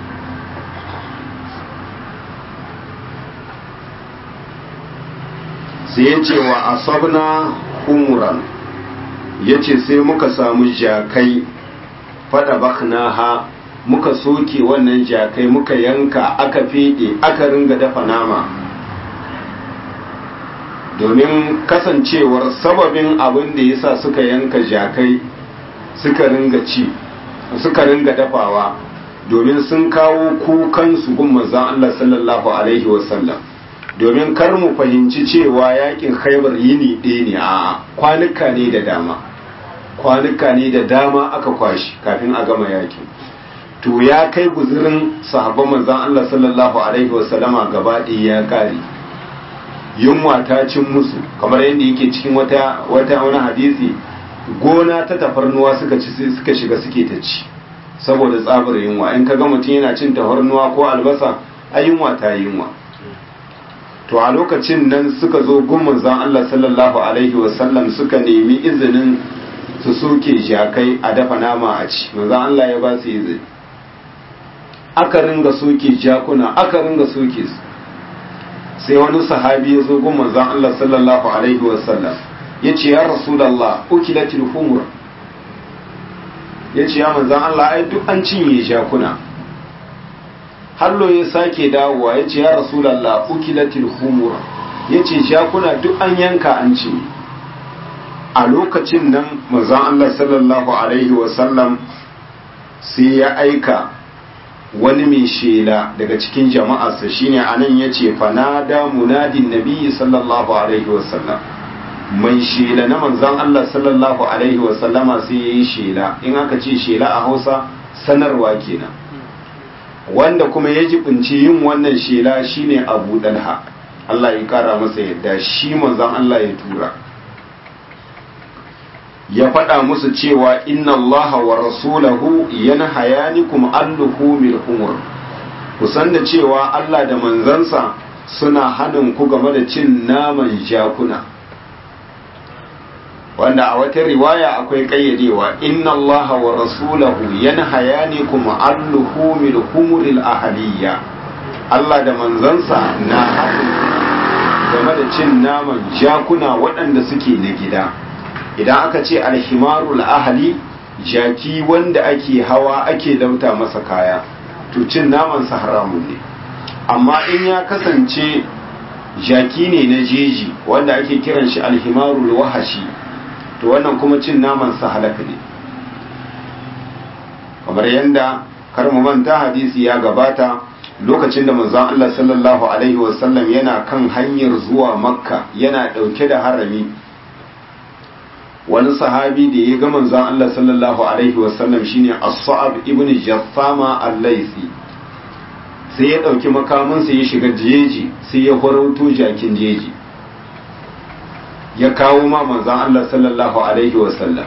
sai ya ce wa asabna umuran ya ce sai muka samu jakai fada baknaha muka soke wannan jakai muka yanka aka fede aka ringa dafa nama domin kasancewar sababin abin da yasa suka yanka jakai suka ringa ci suka ringa dafawa domin sun kawo kukansu gun manzon Allah sallallahu alaihi wasallam domin kar mu fahimci cewa yakin khaibar yini ɗaya ne a kwanuka ne da dama kwanuka ne da dama aka kwashi kafin a gama yakin to ya kai guzurin sahabban manzan Allah sallallahu alaihi wasallama gaba ɗaya ya kare yunwa ta cin musu kamar yadda yake cikin wata wata wani hadisi gona ta tafarnuwa suka ci suka shiga suke ta ci saboda tsabar yunwa in ka ga mutum yana cin tafarnuwa ko albasa a yunwa ta yunwa to a lokacin nan suka zo gun manzan Allah sallallahu alaihi wasallam suka nemi izinin su soke jakai a dafa nama a ci manzan Allah ya ba su izini aka ringa soke jakuna aka ringa soke su sai wani sahabi ya zo gun manzan Allah sallallahu alaihi wasallam ya ce ya rasulallah ukilatil humur ya ce ya manzan Allah ai duk an cinye jakuna hallo ya sake dawowa ya ce ya rasulallah ukilatil humur ya ce jakuna duk an yanka an cinye a lokacin nan manzan Allah sallallahu alaihi wasallam sai ya aika wani mai shela daga cikin jama'arsa shine anan yace fanada munadin nabiyyi sallallahu alaihi wasallam mai shela na manzon Allah sallallahu alaihi wasallama sai yayi shela in aka ce shela a Hausa sanarwa kenan wanda kuma ya jibinci yin wannan shela shine Abu Dalha Allah ya kara masa yadda shi manzon Allah ya tura ya faɗa musu cewa inna allaha wa rasulahu yanhayanikum an luhumil humur ku san da cewa Allah da manzansa suna hanin ku game da cin naman jakuna wanda a wata riwaya akwai kayyadewa inna allaha wa rasulahu yanhayanikum an luhumil humuril ahliya Allah da manzansa na hanin game da cin naman jakuna waɗanda suke na gida idan aka ce alhimarul ahali jaki wanda ake hawa ake lauta masa kaya to cin namansa haramun ne amma in ya kasance jaki ne na jeji wanda ake kiran shi alhimarul wahashi to wannan kuma cin namansa halaka ne kamar yadda kar mu manta hadisi ya gabata lokacin da manzon Allah sallallahu alaihi wasallam yana kan hanyar zuwa makka yana dauke da harami wani sahabi da ya ga manzon Allah sallallahu alaihi wasallam shine As-Sa'ab ibn Jaffama al-Laythi sai ya dauki makaminsa ya shiga jeji sai ya horauto jakin jeji ya kawo ma manzon Allah sallallahu alaihi wasallam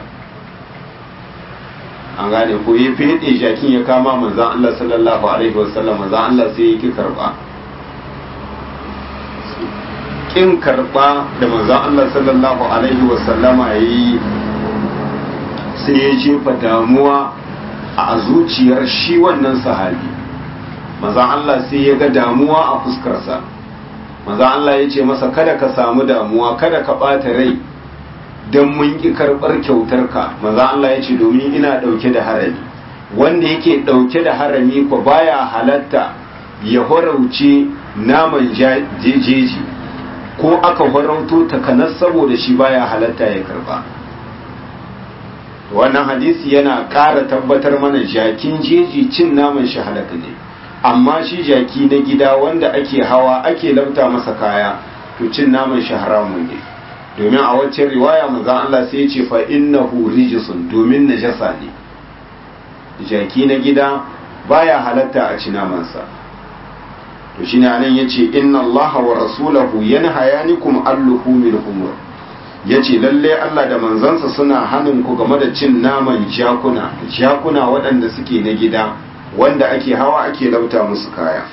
an gane ko ya fede jakin ya kama manzon Allah sallallahu alaihi wasallam manzon Allah sai ya ki karba kin karba da manzon Allah sallallahu alaihi wasallama yayi sai ya jefa damuwa a zuciyar shi wannan sahabi manzon Allah sai ya ga damuwa a fuskarsa manzon Allah ya ce masa kada ka samu damuwa kada ka ɓata rai don mun ƙi karɓar kyautarka manzon Allah ya ce domin ina ɗauke da harami wanda yake ɗauke da harami ko baya halatta ya horauce naman jeji ko aka farauto takanas saboda shi baya halatta ya karba wannan hadisi yana ƙara tabbatar mana jakin jeji cin naman shi halaka ne amma shi jaki na gida wanda ake hawa ake lauta masa kaya to cin naman shi haramun ne domin a waccan riwaya manzon Allah sai ya ce fa innahu rijsun domin najasa ne jaki na gida baya halatta a ci namansa to shine anan yace inna allaha wa rasulahu yanhayanikum an luhumil humur yace lalle Allah da manzansa suna hanin ku game da cin naman jakuna jakuna waɗanda suke na gida wanda ake hawa ake lauta musu kaya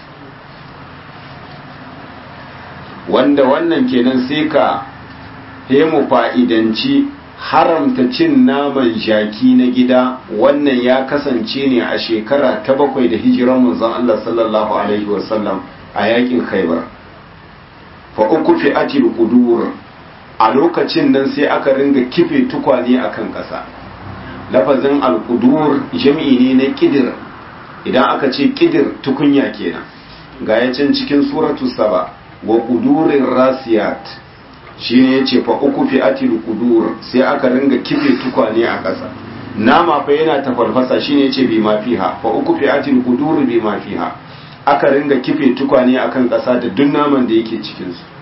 wanda wannan kenan sai ka mu fa'idanci haramta cin naman jaki na gida wannan ya kasance ne a shekara ta bakwai da hijiran manzon Allah sallallahu alaihi wasallam a yakin khaibar fa uku fi atil qudur a lokacin nan sai aka ringa kife tukwane akan ƙasa lafazin al-qudur jami'i ne na kidir idan aka ce kidir tukunya kenan ga yacin cikin suratu saba wa qudurir rasiyat shine yace fa uku fi atil qudur sai aka ringa kife tukwane a ƙasa nama fa yana tafarfasa shine yace bi ma fiha fa uku fi atil qudur bi ma fiha aka ringa kife tukwane akan ƙasa da duk naman da yake cikin su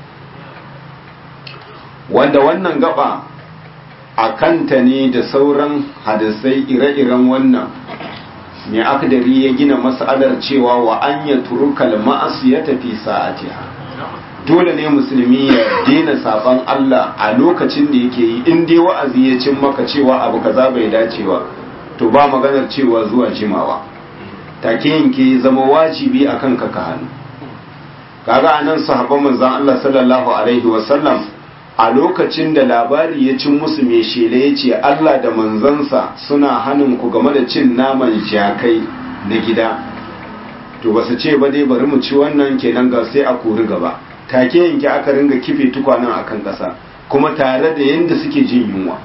wanda wannan gaba a kanta ne da sauran hadisai ire-iren wannan mai akdari ya gina mas'alar cewa wa an ya turukal ma'asiyata fi sa'atiha dole ne musulmi ya daina saban Allah a lokacin da yake yi in dai wa'azi ya cin maka cewa abu kaza bai dacewa to ba maganar cewa zuwa jimawa take yanke zama wajibi akan ka ka hannu kaga anan sahabban manzon Allah sallallahu alaihi wasallam a lokacin da labari ya cin musu mai shela ya ce Allah da manzansa suna hannun ku game da cin naman jakai na gida to ba su ce ba dai bari mu ci wannan kenan ga sai a kori gaba take yanke aka ringa kife tukwanen akan ƙasa kuma tare da yadda suke jin yunwa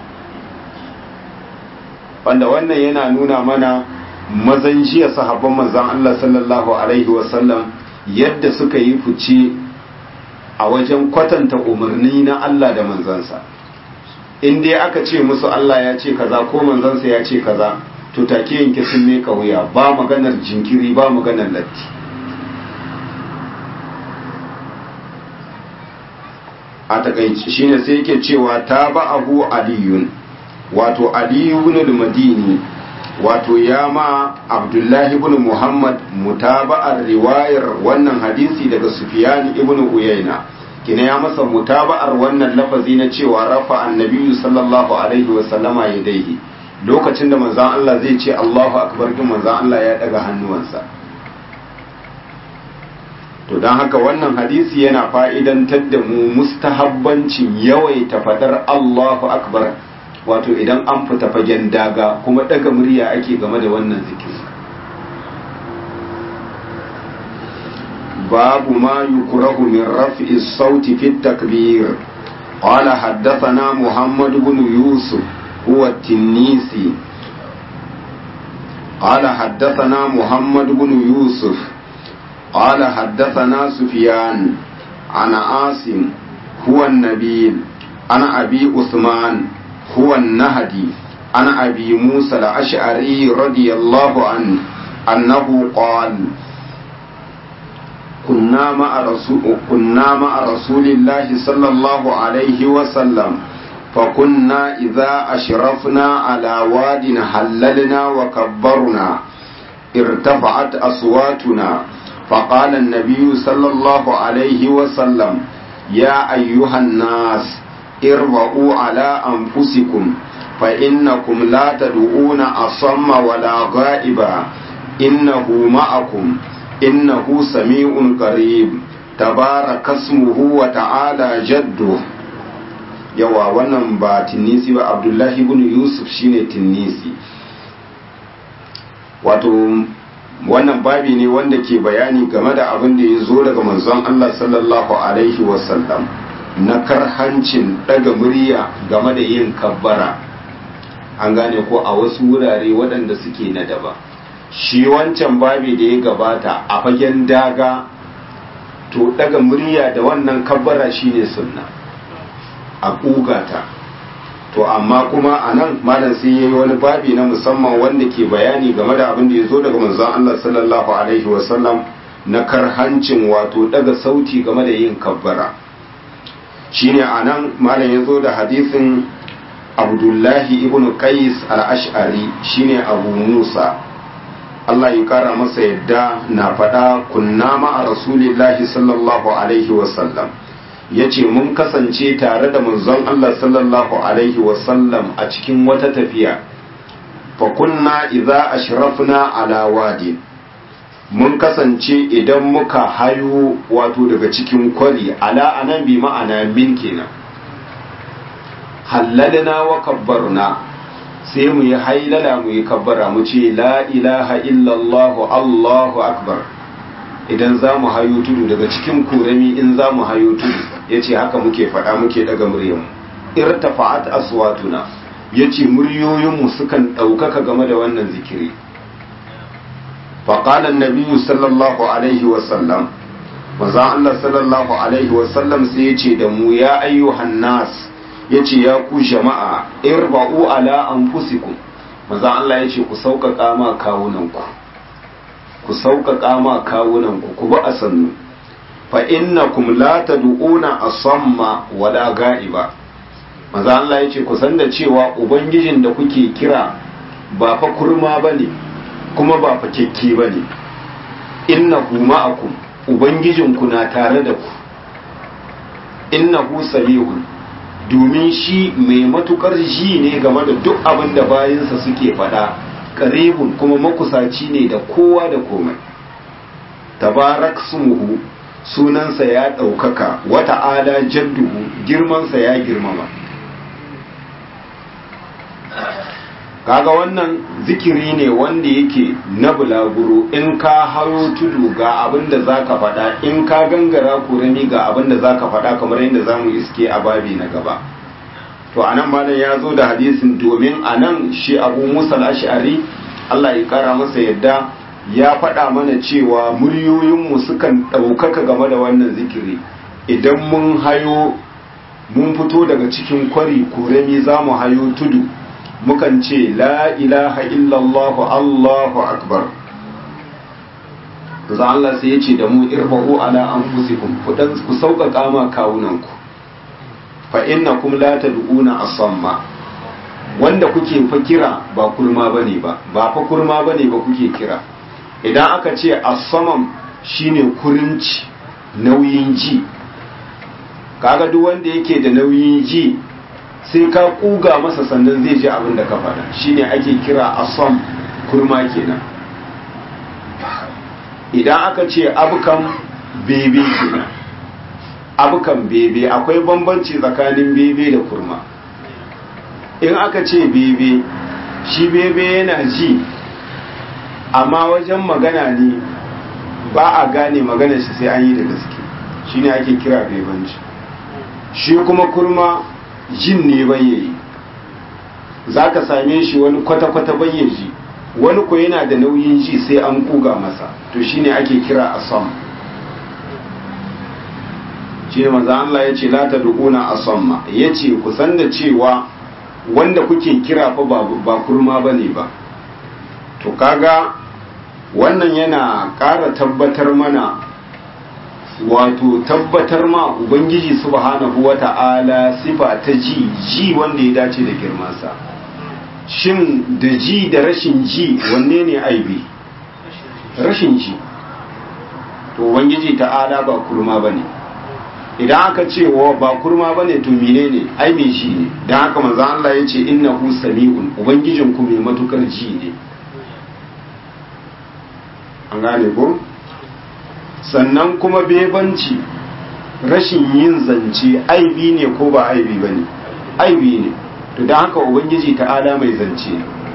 wanda wannan yana nuna mana mazan jiya sahabban manzan Allah sallallahu alaihi wasallam yadda suka yi fice a wajen kwatanta umarni na Allah da manzansa in dai aka ce musu Allah ya ce kaza ko manzansa ya ce kaza to take yanke sun ne wuya ba maganar jinkiri ba maganar latti a takaici shine sai yake cewa ta ba abu aliyun wato aliyun al-madini wato ya ma abdullahi ibn muhammad mutaba'ar riwayar wannan hadisi daga sufyan ibn uyayna kina ya masa mutaba'ar wannan lafazi na cewa rafa annabi sallallahu alaihi wa sallama yadayhi lokacin da manzon Allah zai ce Allahu akbar kin manzon Allah ya daga hannuwansa to don haka wannan hadisi yana fa'idantar da mu mustahabbancin yawaita fadar Allahu akbar wato idan an fita fagen daga kuma daga murya ake game da wannan zikiri babu ma yukrahu min raf'i sauti fi takbir قال حدثنا محمد بن يوسف هو التنيسي قال حدثنا محمد بن يوسف قال حدثنا سفيان عن عاصم هو النبيل عن أبي عثمان هو النهدي عن أبي موسى الأشعري رضي الله عنه أنه قال كنا مع رسول كنا مع رسول الله صلى الله عليه وسلم فكنا إذا أشرفنا على واد هللنا وكبرنا ارتفعت أصواتنا فقال النبي صلى الله عليه وسلم يا أيها الناس اربعوا على أنفسكم فإنكم لا تدعون أصم ولا غائبا إنه معكم إنه سميع قريب تبارك اسمه وتعالى جده yawa wannan ba tinnisi ba abdullahi ibn yusuf shine tinnisi wato wannan babi ne wanda ke bayani game da abin da ya zo daga manzon Allah sallallahu alaihi wasallam na karhancin daga murya game da yin kabbara an gane ko a wasu wurare waɗanda suke na daba shi wancan babi da ya gabata a fagen daga to daga murya da wannan kabbara shine sunna a ƙugata to amma kuma a nan malam sai ya yi wani babi na musamman wanda ke bayani game da abin da ya zo daga manzon Allah sallallahu alaihi wasallam na karhancin wato daga sauti game da yin kabbara shine anan malam ya zo da hadisin abdullahi ibn qais al-ash'ari shine abu musa Allah ya kara masa yadda na faɗa kunna ma'a rasulillahi sallallahu alaihi wasallam ya ce mun kasance tare da manzon Allah sallallahu alaihi wasallam a cikin wata tafiya fa kunna idza ashrafna ala wadi mun kasance idan muka hayo wato daga cikin kwari ala anan bi ma'ana min kenan hallalna wa kabbarna sai mu yi hailala mu yi kabbara mu ce la ilaha illallah allahu akbar idan za mu hayo tudu daga cikin kurami in za mu hayo tudu ya ce haka muke faɗa muke daga muryanmu irtafa'at aswatuna ya ce muryoyinmu sukan ɗaukaka game da wannan zikiri faƙalan nabiyu sallallahu alaihi wasallam maza Allah sallallahu alaihi wasallam sai ya ce da mu ya ayyuhan nas ya ce ya ku jama'a irba'u ala anfusikum maza Allah ya ce ku sauƙaƙa ma kawunanku ku sauƙaƙa ma kawunanku ku bi a sannu fa innakum la tad'una asamma wala ga'iba maza Allah ya ce ku san da cewa ubangijin da kuke kira ba fa kurma bane kuma ba fa kekke bane innahu ma'akum ubangijinku na tare da ku innahu sabihun domin shi mai matukar ji ne game da duk abin da bayansa suke faɗa karibun kuma makusaci ne da kowa da komai tabarak sumuhu sunansa ya ɗaukaka wata ala jadduhu girmansa ya girmama kaga wannan zikiri ne wanda yake na bulaguro in ka haro tudu ga abin da za ka faɗa in ka gangara kurami ga abin da za ka faɗa kamar yadda za mu iske a babi na gaba to a nan malam ya zo da hadisin domin a nan shi abu musa ash'ari allah ya kara masa yadda ya faɗa mana cewa muryoyinmu sukan ɗaukaka game da wannan zikiri idan mun hayo mun fito daga cikin kwari kurami za mu hayo tudu mukan ce la ilaha illallah allahu akbar za Allah sai ya ce da mu irba'u ala anfusikum ku dan ku sauƙaƙa ma kawunanku fa innakum la tad'una asamma wanda kuke fa kira ba kurma bane ba ba fa kurma bane ba kuke kira idan aka ce asamam shine kurinci nauyin ji kaga duk wanda yake da nauyin ji sai ka kuga masa sannan zai ji abin da ka faɗa shine ake kira asam kurma kenan idan aka ce abukan bebe kenan abukan bebe akwai bambanci tsakanin bebe da kurma in aka ce bebe shi bebe yana ji amma wajen magana ne ba a gane magana shi sai an yi da gaske shine ake kira bebanci shi kuma kurma jin ne bayyayi za ka same shi wani kwata-kwata bayyaji wani ko yana da nauyin ji sai an kuga masa to shine ake kira asam shi ne maza Allah ya ce lata dukuna asamma ya ce ku san da cewa wanda kuke kira fa ba kurma ba ne ba to kaga wannan yana ƙara tabbatar mana wato tabbatar ma ubangiji subhanahu wata'ala sifa ta ji ji wanda ya dace da girmansa shin da ji da rashin ji wanne ne aibi rashin ji to ubangiji ta'ala ba kurma bane idan aka ce wa ba kurma bane to menene ai me shi ne dan haka manzon Allah yace innahu sami'un ubangijin ku mai matukar ji ne an gane ko sannan kuma bebanci rashin yin zance aibi ne ko ba aibi ba ne aibi ne to don haka ubangiji ta'ala mai zance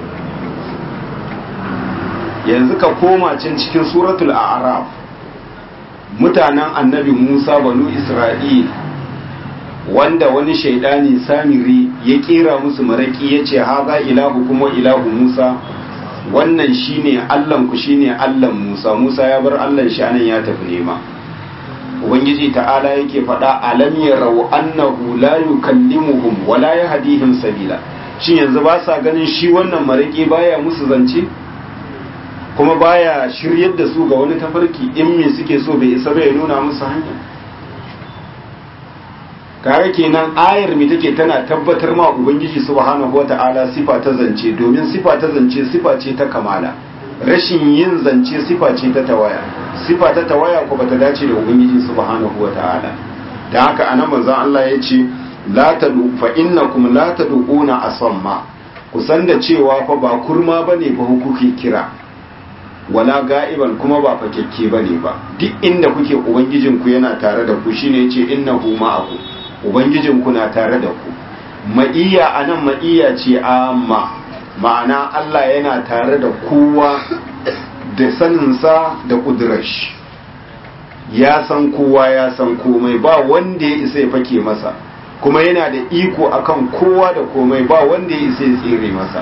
yanzu ka koma can cikin suratul a'raf mutanen annabi musa banu isra'il wanda wani shaidani samiri ya kera musu maraki ya ce haza ilahu kuma ilahu musa wannan shine Allahnku shine Allahn Musa Musa ya bar Allahn shi anan ya tafi nema Ubangiji ta'ala yake faɗa alam yarau annahu la yukallimuhum wa la yahdihim sabila shin yanzu ba sa ganin shi wannan maraki baya musu zance kuma baya shiryar da su ga wani tafarki in me suke so bai isa bai nuna musu hanya kare kenan ayar mi take tana tabbatar ma ubangiji subhanahu wata'ala sifa ta zance domin sifa ta zance sifa ce ta kamala rashin yin zance sifa ce ta tawaya sifa ta tawaya ko bata dace da ubangiji subhanahu wata'ala dan haka anan manzon Allah ya ce la tadu fa innakum la tad'una asamma kusan da cewa fa ba kurma bane ba kuke kira wala ga'iban kuma ba fakekke bane ba duk inda kuke ubangijinku yana tare da ku shine yace innahu ma'akum ubangijinku na tare da ku ma'iya anan ma'iya ce amma ma'ana Allah yana tare da kowa da saninsa da kudurash ya san kowa ya san komai ba wanda ya isa ya fake masa kuma yana da iko akan kowa da komai ba wanda ya isa ya tsere masa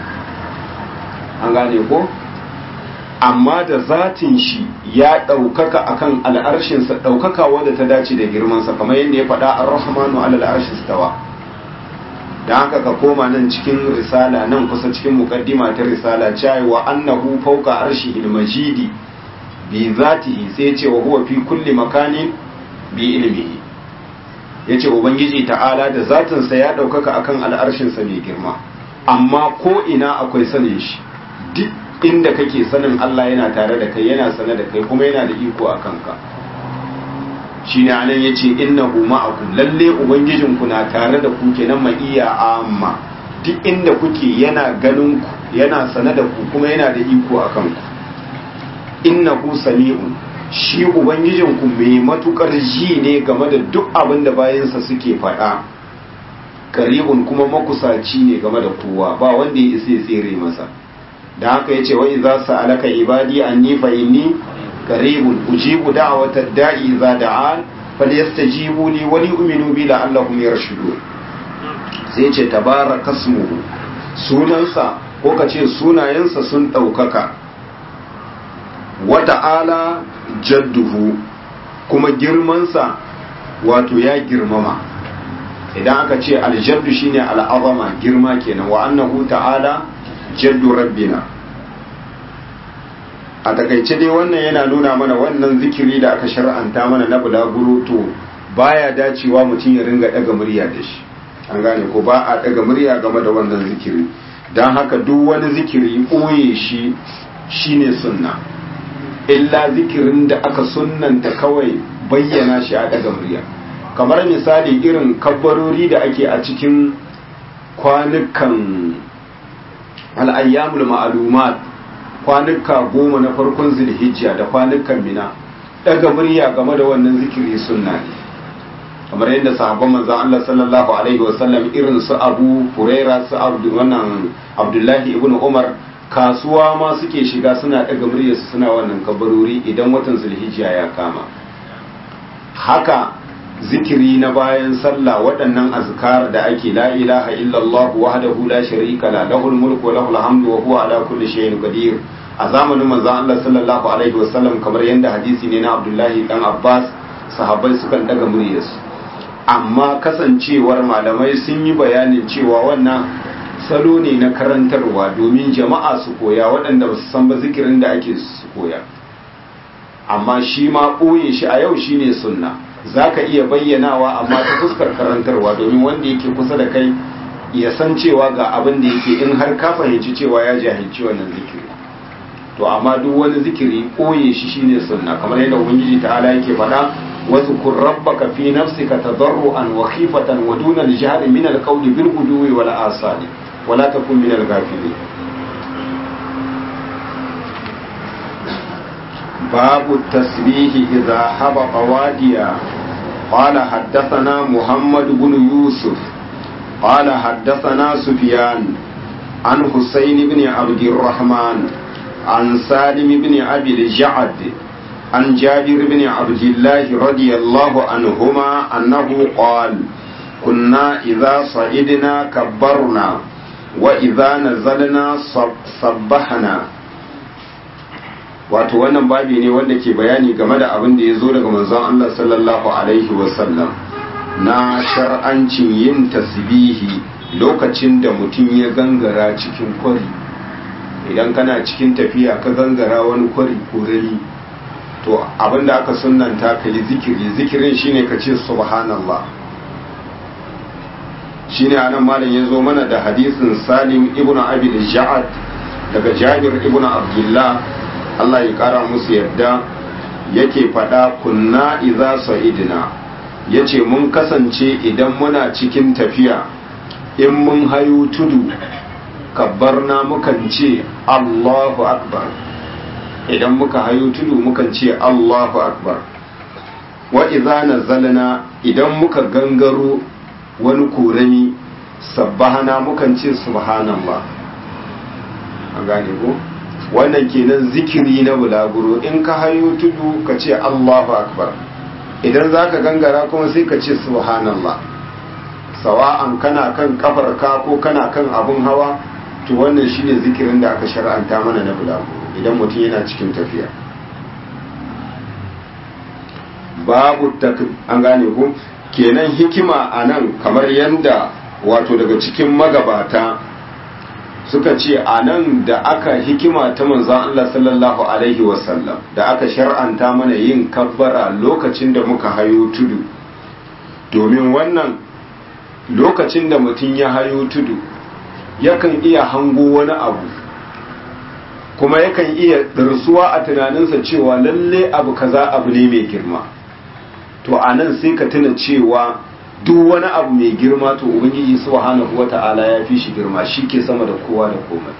an gane ko amma da zatin shi ya ɗaukaka akan al'arshinsa ɗaukaka wadda ta dace da girmansa kamar yadda ya faɗa a rahmanu alal arshi stawa da haka ka koma nan cikin risala nan kusa cikin mukaddima ta risala cewa annahu fawqa arshihil majidi bi zatihi sai ce wa huwa fi kulli makanin bi ilmihi yace ubangiji ta'ala da zatinsa ya ɗaukaka akan al'arshinsa mai girma amma ko ina akwai sanin shi duk inda kake sanin Allah yana tare da kai yana sane da kai kuma yana da iko a kanka shi ne anan ya ce innahu ma'akum lalle ubangijinku na tare da ku kenan ma'iya amma duk inda kuke yana ganin ku yana sane da ku kuma yana da iko a kanku innahu sami'un shi ubangijinku mai matukar ji ne game da duk abin da bayansa suke faɗa karibun kuma makusaci ne game da kowa ba wanda ya isa ya tsere masa da haka yace wa idza sa'alaka ibadi anni fa inni qaribun ujibu da'wata da'i idza da'an falyastajibu li wa li'minu bi la'allahum yarshudun sai yace tabarakasmuhu sunansa ko kace sunayensa sun daukaka wa ta'ala jadduhu kuma girmansa wato ya girmama idan aka ce aljaddu shine al'azama girma kenan wa annahu ta'ala jaddu rabbina a takaice dai wannan yana nuna mana wannan zikiri da aka shar'anta mana na bulaguro to baya dacewa mutum ya ringa daga murya da shi an gane ko ba a daga murya game da wannan zikiri don haka duk wani zikiri ɓoye shi shine sunna illa zikirin da aka sunnanta kawai bayyana shi a daga murya kamar misali irin kabbarori da ake a cikin kwanukan al'ayyamul ma'alumat kwanuka goma na farkon zilhijja da kwanukan mina daga murya game da wannan zikiri sunna ne kamar yadda sahabban manzon Allah sallallahu alaihi wasallam irin su Abu Huraira su wannan Abdullahi ibn Umar kasuwa ma suke shiga suna daga muryarsu suna wannan kabarori idan watan zulhijja ya kama haka zikiri na bayan sallah waɗannan azkar da ake la ilaha illallah wahdahu la sharika la lahul mulku wa lahul hamdu wa huwa ala kulli shay'in qadir a zamanin manzon Allah sallallahu alaihi wasallam kamar yadda hadisi ne na Abdullahi dan Abbas sahabbai sukan daga muryarsu amma kasancewar malamai sun yi bayanin cewa wannan salo ne na karantarwa domin jama'a su koya waɗanda ba su san ba zikirin da ake su koya amma shi ma ɓoye shi a yau shine sunna za ka iya bayyanawa amma ta fuskar karantarwa domin wanda yake kusa da kai ya san cewa ga abin da yake in har ka fahimci cewa ya jahilci wannan zikiri to amma duk wani zikiri ɓoye shi shine sunna kamar yadda ubangiji ta'ala yake faɗa واذكر ربك في نفسك تضرعا وخيفة ودون الجهل من القول بالغدو والآصال ولا تكن من الغافلين باب التسبيح إذا حبط واديا قال حدثنا محمد بن يوسف قال حدثنا سفيان عن حسين بن عبد الرحمن عن سالم بن أبي الجعد عن جابر بن عبد الله رضي الله عنهما أنه قال كنا إذا صعدنا كبرنا وإذا نزلنا صبحنا wato wannan babi ne wanda ke bayani game da abin da ya zo daga manzon Allah sallallahu alaihi wasallam na shar'ancin yin tasbihi lokacin da mutum ya gangara cikin kwari idan kana cikin tafiya ka gangara wani kwari ko rali to abinda aka sunanta ka yi zikiri zikirin shine ka ce subhanallah shine anan malam ya zo mana da hadisin salim ibn abi ja'ad daga jabir ibn abdullah Allah ya kara musu yadda yake faɗa kunna idza sa'idna yace mun kasance idan muna cikin tafiya in mun hayo tudu kabbarna mukan ce Allahu akbar idan muka hayo tudu mukan ce Allahu akbar wa idza nazalna idan muka gangaro wani korami sabbahana mukan ce subhanallah an gane ko wannan kenan zikiri na bulaguro in ka hayo tudu ka ce Allahu akbar idan zaka gangara kuma sai ka ce subhanallah sawa'an kana kan kafarka ko kana kan abun hawa to wannan shine zikirin da aka shar'anta mana na bulaguro idan mutum yana cikin tafiya babu an gane ko kenan hikima a nan kamar yadda wato daga cikin magabata suka ce a nan da aka hikima ta manzan Allah sallallahu Alaihi wasallam da aka shar'anta mana yin kabbara lokacin da muka hayo tudu domin wannan lokacin da mutum ya hayo tudu yakan iya hango wani abu kuma yakan iya ɗarsuwa a tunaninsa cewa lalle abu kaza abu ne mai girma to a nan sai ka tuna cewa duk wani abu mai girma to ubangiji subhanahu wata'ala ya fi shi girma shi ke sama da kowa da komai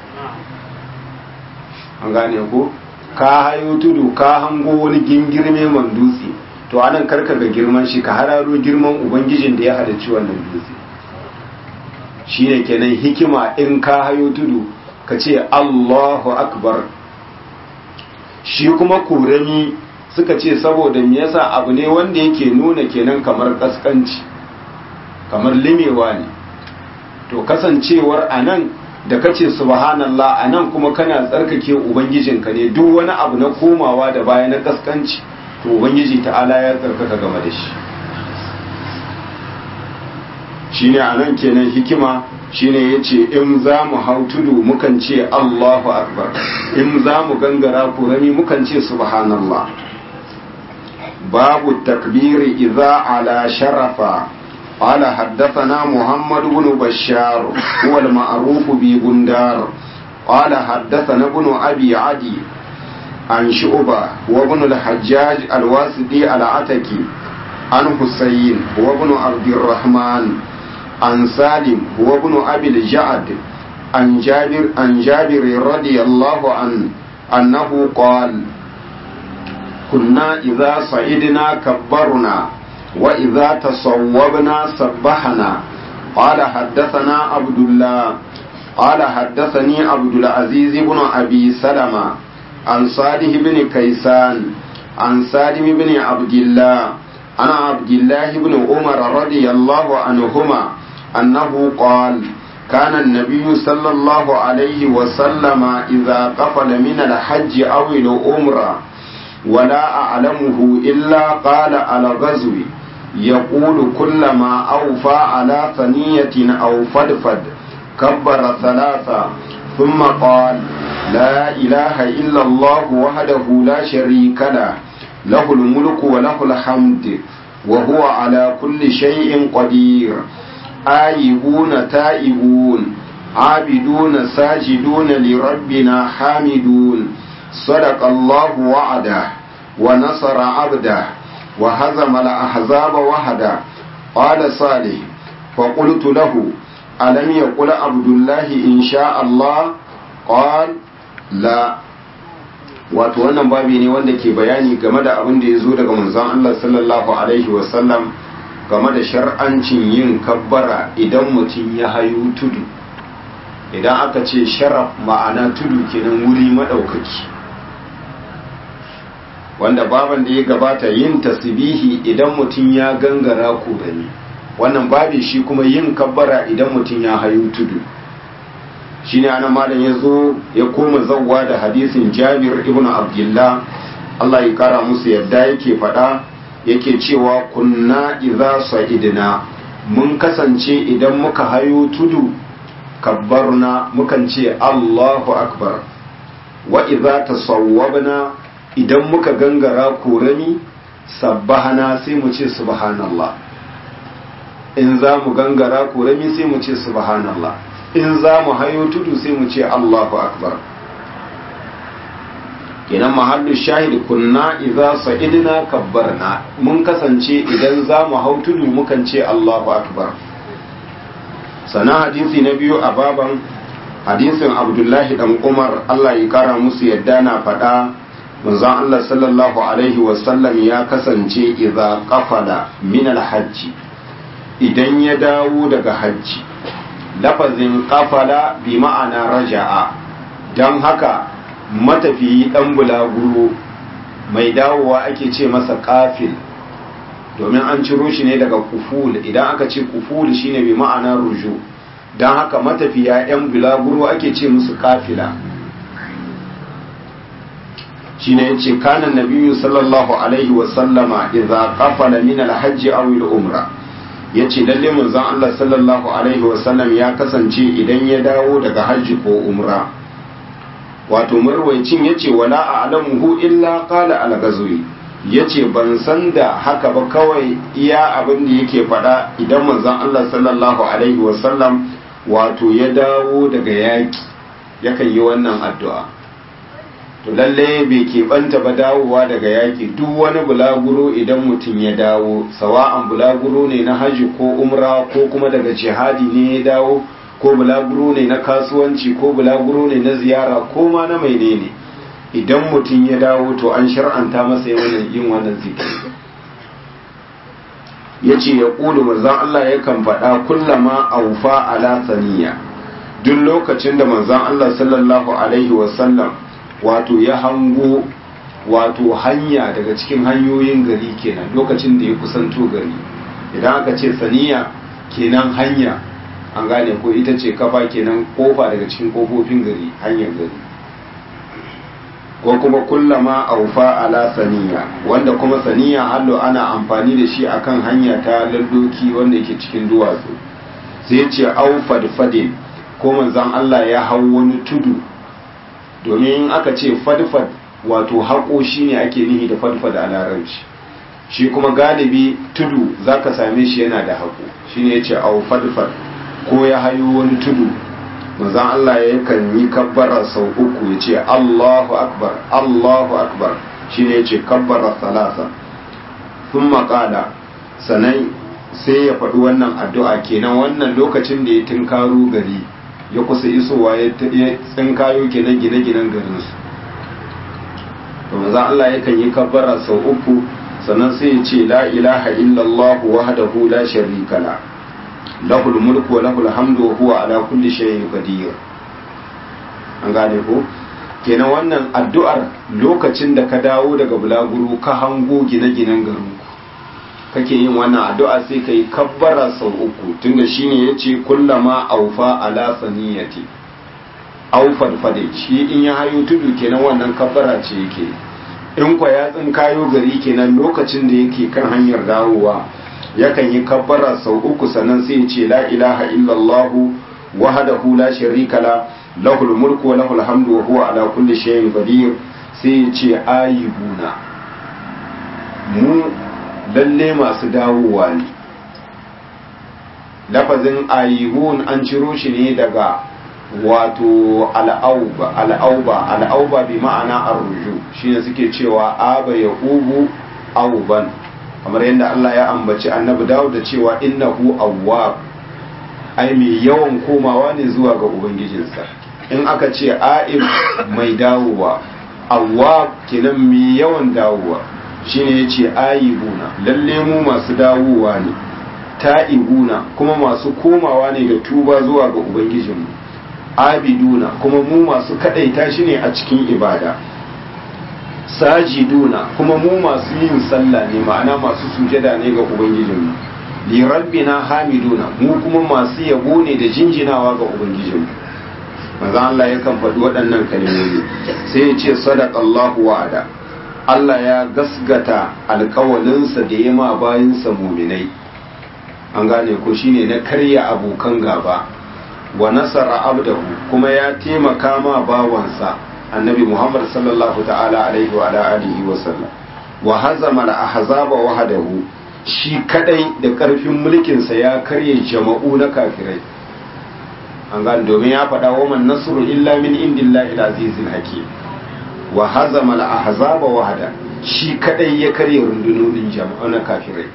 an gane ko ka hayo tudu ka hango wani gingirme man dutse to anan karka ga girman shi ka hararo girman ubangijin da ya halarci wannan dutse shine kenan hikima in ka hayo tudu ka ce Allahu akbar shi kuma kurami suka ce saboda me yasa abu ne wanda yake nuna kenan kamar kaskanci kamar limewa ne to kasancewar anan da kace subhanallah anan kuma kana tsarkake ubangijinka ne duk wani abu na komawa da baya na kaskanci to ubangiji ta'ala ya tsarkaka game da shi shine anan kenan hikima shine yace in za mu hau tudu mukan ce Allahu akbar in za mu gangara kurami mukan ce subhanallah babu takbiri idza ala sharafa قال حدثنا محمد بن بشار هو المعروف ببندار قال حدثنا ابن أبي عدي عن شعبة وابن الحجاج الواسطي العتكي عن حسين وابن عبد الرحمن عن سالم وابن أبي الجعد عن جابر عن جابر رضي الله عنه أنه قال كنا إذا صعدنا كبرنا وإذا تصوبنا سبحنا قال حدثنا عبد الله قال حدثني عبد العزيز بن أبي سلمة عن صالح بن كيسان عن سالم بن عبد الله عن عبد الله بن عمر رضي الله عنهما أنه قال كان النبي صلى الله عليه وسلم إذا قفل من الحج أو العمرة ولا أعلمه إلا قال على غزو يقول كلما أوفى على ثنية أو فدفد كبر ثلاثة ثم قال لا إله إلا الله وحده لا شريك له له الملك وله الحمد وهو على كل شيء قدير آيبون تائبون عابدون ساجدون لربنا حامدون صدق الله وعده ونصر عبده وهزم الأحزاب وحده قال صالح فقلت له ألم يقل عبد الله إن شاء الله قال لا wato wannan babi ne wanda ke bayani game da abin da ya zo daga manzon Allah sallallahu alaihi wasallam game da shar'ancin yin kabbara idan mutum ya hayu tudu idan aka ce sharaf ma'ana tudu kenan wuri maɗaukaki wanda baban da ya gabata yin tasbihi idan mutum ya gangara kurani wannan babi shi kuma yin kabbara idan mutum ya hayu tudu shine ana malam ya zo ya koma zawwa da hadisin jabir ibn abdullah Allah ya kara musu yadda yake faɗa yake cewa kunna idza sa'idna mun kasance idan muka hayo tudu kabbarna mukan ce Allahu akbar wa idza tasawwabna idan muka gangara korami sabbahana sai mu ce subhanallah in za mu gangara korami sai mu ce subhanallah in za mu hayo tudu sai mu ce allahu akbar kenan mahallu shahid kunna idza sa'idna kabbarna mun kasance idan za mu hau tudu mukan ce allahu akbar sana hadisi na biyu a baban hadisin abdullahi dan umar allah ya kara musu yadda na faɗa manzon allah sallallahu alaihi wasallam ya kasance idza qafala min alhajji idan ya dawo daga hajji lafazin qafala bi ma'ana raja'a don haka matafiyi dan bulaguro mai dawowa ake ce masa kafil domin an ciro shi ne daga kuful idan aka ce kuful shine bi ma'ana ruju don haka matafiya 'yan bulaguro ake ce musu kafila shine yace kana nabiyyu sallallahu alaihi wa sallama idza qafala min al-hajj aw al-umra yace lalle manzon Allah sallallahu alaihi wa sallam ya kasance idan ya dawo daga hajji ko umra wato marwaicin yace wala a'lamuhu illa qala al-ghazwi yace ban san da haka ba kawai iya abin da yake faɗa idan manzon Allah sallallahu alaihi wa sallam wato ya dawo daga yaki yakan yi wannan addu'a to lalle bai keɓanta ba dawowa daga yaƙi duk wani bulaguro idan mutum ya dawo sawa'an bulaguro ne na haji ko umra ko kuma daga jihadi ne ya dawo ko bulaguro ne na kasuwanci ko bulaguro ne na ziyara ko ma na mai ne idan mutum ya dawo to an shar'anta masa yin wannan zikiri ya ce ya ƙulu manzan Allah yakan faɗa kullama aufa ala saniya duk lokacin da manzan Allah sallallahu alaihi wasallam wato ya hango wato hanya daga cikin hanyoyin gari kenan lokacin da ya kusanto gari idan aka ce saniya kenan hanya an gane ko ita ce kafa kenan kofa daga cikin kofofin gari hanyar gari ko kuma kullama aufa ala saniya wanda kuma saniya hallo ana amfani da shi akan hanya ta lalloki wanda yake cikin duwatsu sai ce au fadfadin ko manzon Allah ya hau wani tudu domin in aka ce fadfad wato haƙo shi ne ake nihi da fadfad a larabci shi kuma galibi tudu za ka same shi yana da haƙo shi ne ya ce au fadfad ko ya hayo wani tudu manzan Allah ya kan yi kabbara sau uku ya ce Allahu akbar Allahu akbar shi ne ya ce kabbara salasa sun maƙala sannan sai ya faɗi wannan addu'a kenan wannan lokacin da ya tunkaro gari ya kusa isowa ya tsinkayo kenan gine-ginen garinsu to manzon Allah yakan yi kabbara sau uku sannan sai ya ce la ilaha illallah wahdahu la sharika la lahul mulku wa lahul hamdu wa huwa ala kulli shay'in qadir an gane ko kenan wannan addu'ar lokacin da ka dawo daga bulaguro ka hango gine-ginen garinku kake yin wannan addu'a sai ka yi kabbara sau uku tunda shine ya ce kullama aufa ala saniyati aufar fade shi in ya hayo tudu kenan wannan kabbara ce yake in kwa ya kayo gari kenan lokacin da yake kan hanyar dawowa yakan yi kabbara sau uku sannan sai ya ce la ilaha illallah wahdahu la sharika la lahul mulku wa lahul hamdu wa huwa ala kulli shay'in qadir sai ya ce ayibuna mu lalle masu dawowa ne lafazin ayihun an ciro shi ne daga wato al'auba al'auba al'auba bi ma'ana arruju shine suke cewa aba ya ubu auban kamar yadda Allah ya ambaci annabi Dawud da cewa innahu awwab ai mai yawan komawa ne zuwa ga ubangijinsa in aka ce a'ib mai dawowa awwab kenan mai yawan dawowa shine yace ayibuna lalle mu masu dawowa ne ta'ibuna kuma masu komawa ne da tuba zuwa ga ubangijinmu abiduna kuma mu masu kadaita shi ne a cikin ibada sajiduna kuma mu masu yin sallah ne ma'ana masu sujada ne ga ubangijinmu li rabbina hamiduna mu kuma masu yabo ne da jinjinawa ga ubangijinmu manzo Allah yakan faɗi waɗannan kalmomi sai ya ce sadaqallahu wa'ada Allah ya gasgata alkawalinsa da ya ma bayansa muminai an gane ko shine na karya abokan gaba wa nasara abdahu kuma ya taimaka ma bawansa annabi Muhammad sallallahu ta'ala alaihi wa ala alihi wa sallam wa hazama al-ahzaba wahdahu shi kadai da karfin mulkinsa ya karye jama'u na kafirai an gane domin ya faɗa wa man nasru illa min indillahi al-azizil hakim wa hazama al-ahzaba wahda shi kadai ya karye rundunonin jama'a na kafirai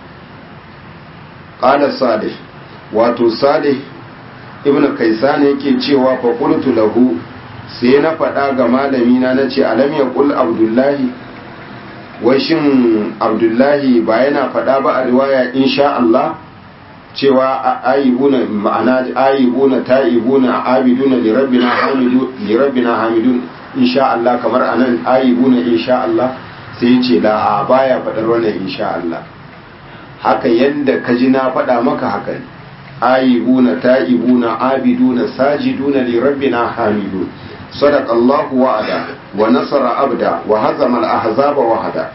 qala salih wato salih ibnu kaisan yake cewa fa qultu lahu sai na faɗa ga malami na nace alam yaqul abdullahi wai shin abdullahi ba yana faɗa ba a riwaya insha Allah cewa ayibuna ma'ana ayibuna ta'ibuna abiduna li rabbina hamidu li rabbina hamidun insha Allah kamar anan ayibuna insha Allah sai ya ce la a baya faɗar wannan insha Allah haka yanda ka ji na faɗa maka haka ne ayibuna ta'ibuna abiduna sajiduna li rabbina hamidun صدق الله وعدا ونصر abda وهزم الأحزاب وحدا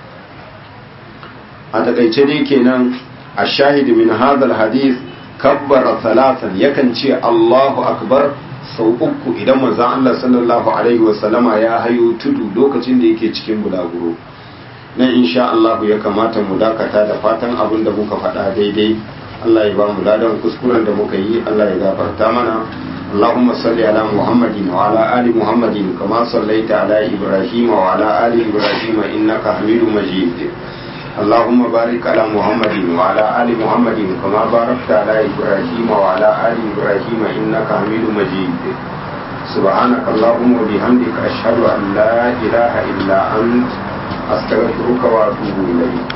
a takaice dai kenan a shahidi min hadal hadis kabbara salatan yakan ce Allahu akbar sau uku idan manzon Allah sallallahu alaihi wasallama ya hayo tudu lokacin da yake cikin bulaguro nan insha Allah ya kamata mu dakata da fatan abin da muka faɗa daidai Allah ya ba mu ladan kuskuren da muka yi Allah ya gafarta mana اللهم صل على محمد وعلى آل محمد كما صليت على إبراهيم وعلى آل إبراهيم إنك حميد مجيد اللهم بارك على محمد وعلى آل محمد كما باركت على إبراهيم وعلى آل إبراهيم إنك حميد مجيد سبحانك اللهم وبحمدك أشهد أن لا إله إلا أنت أستغفرك وأتوب إليك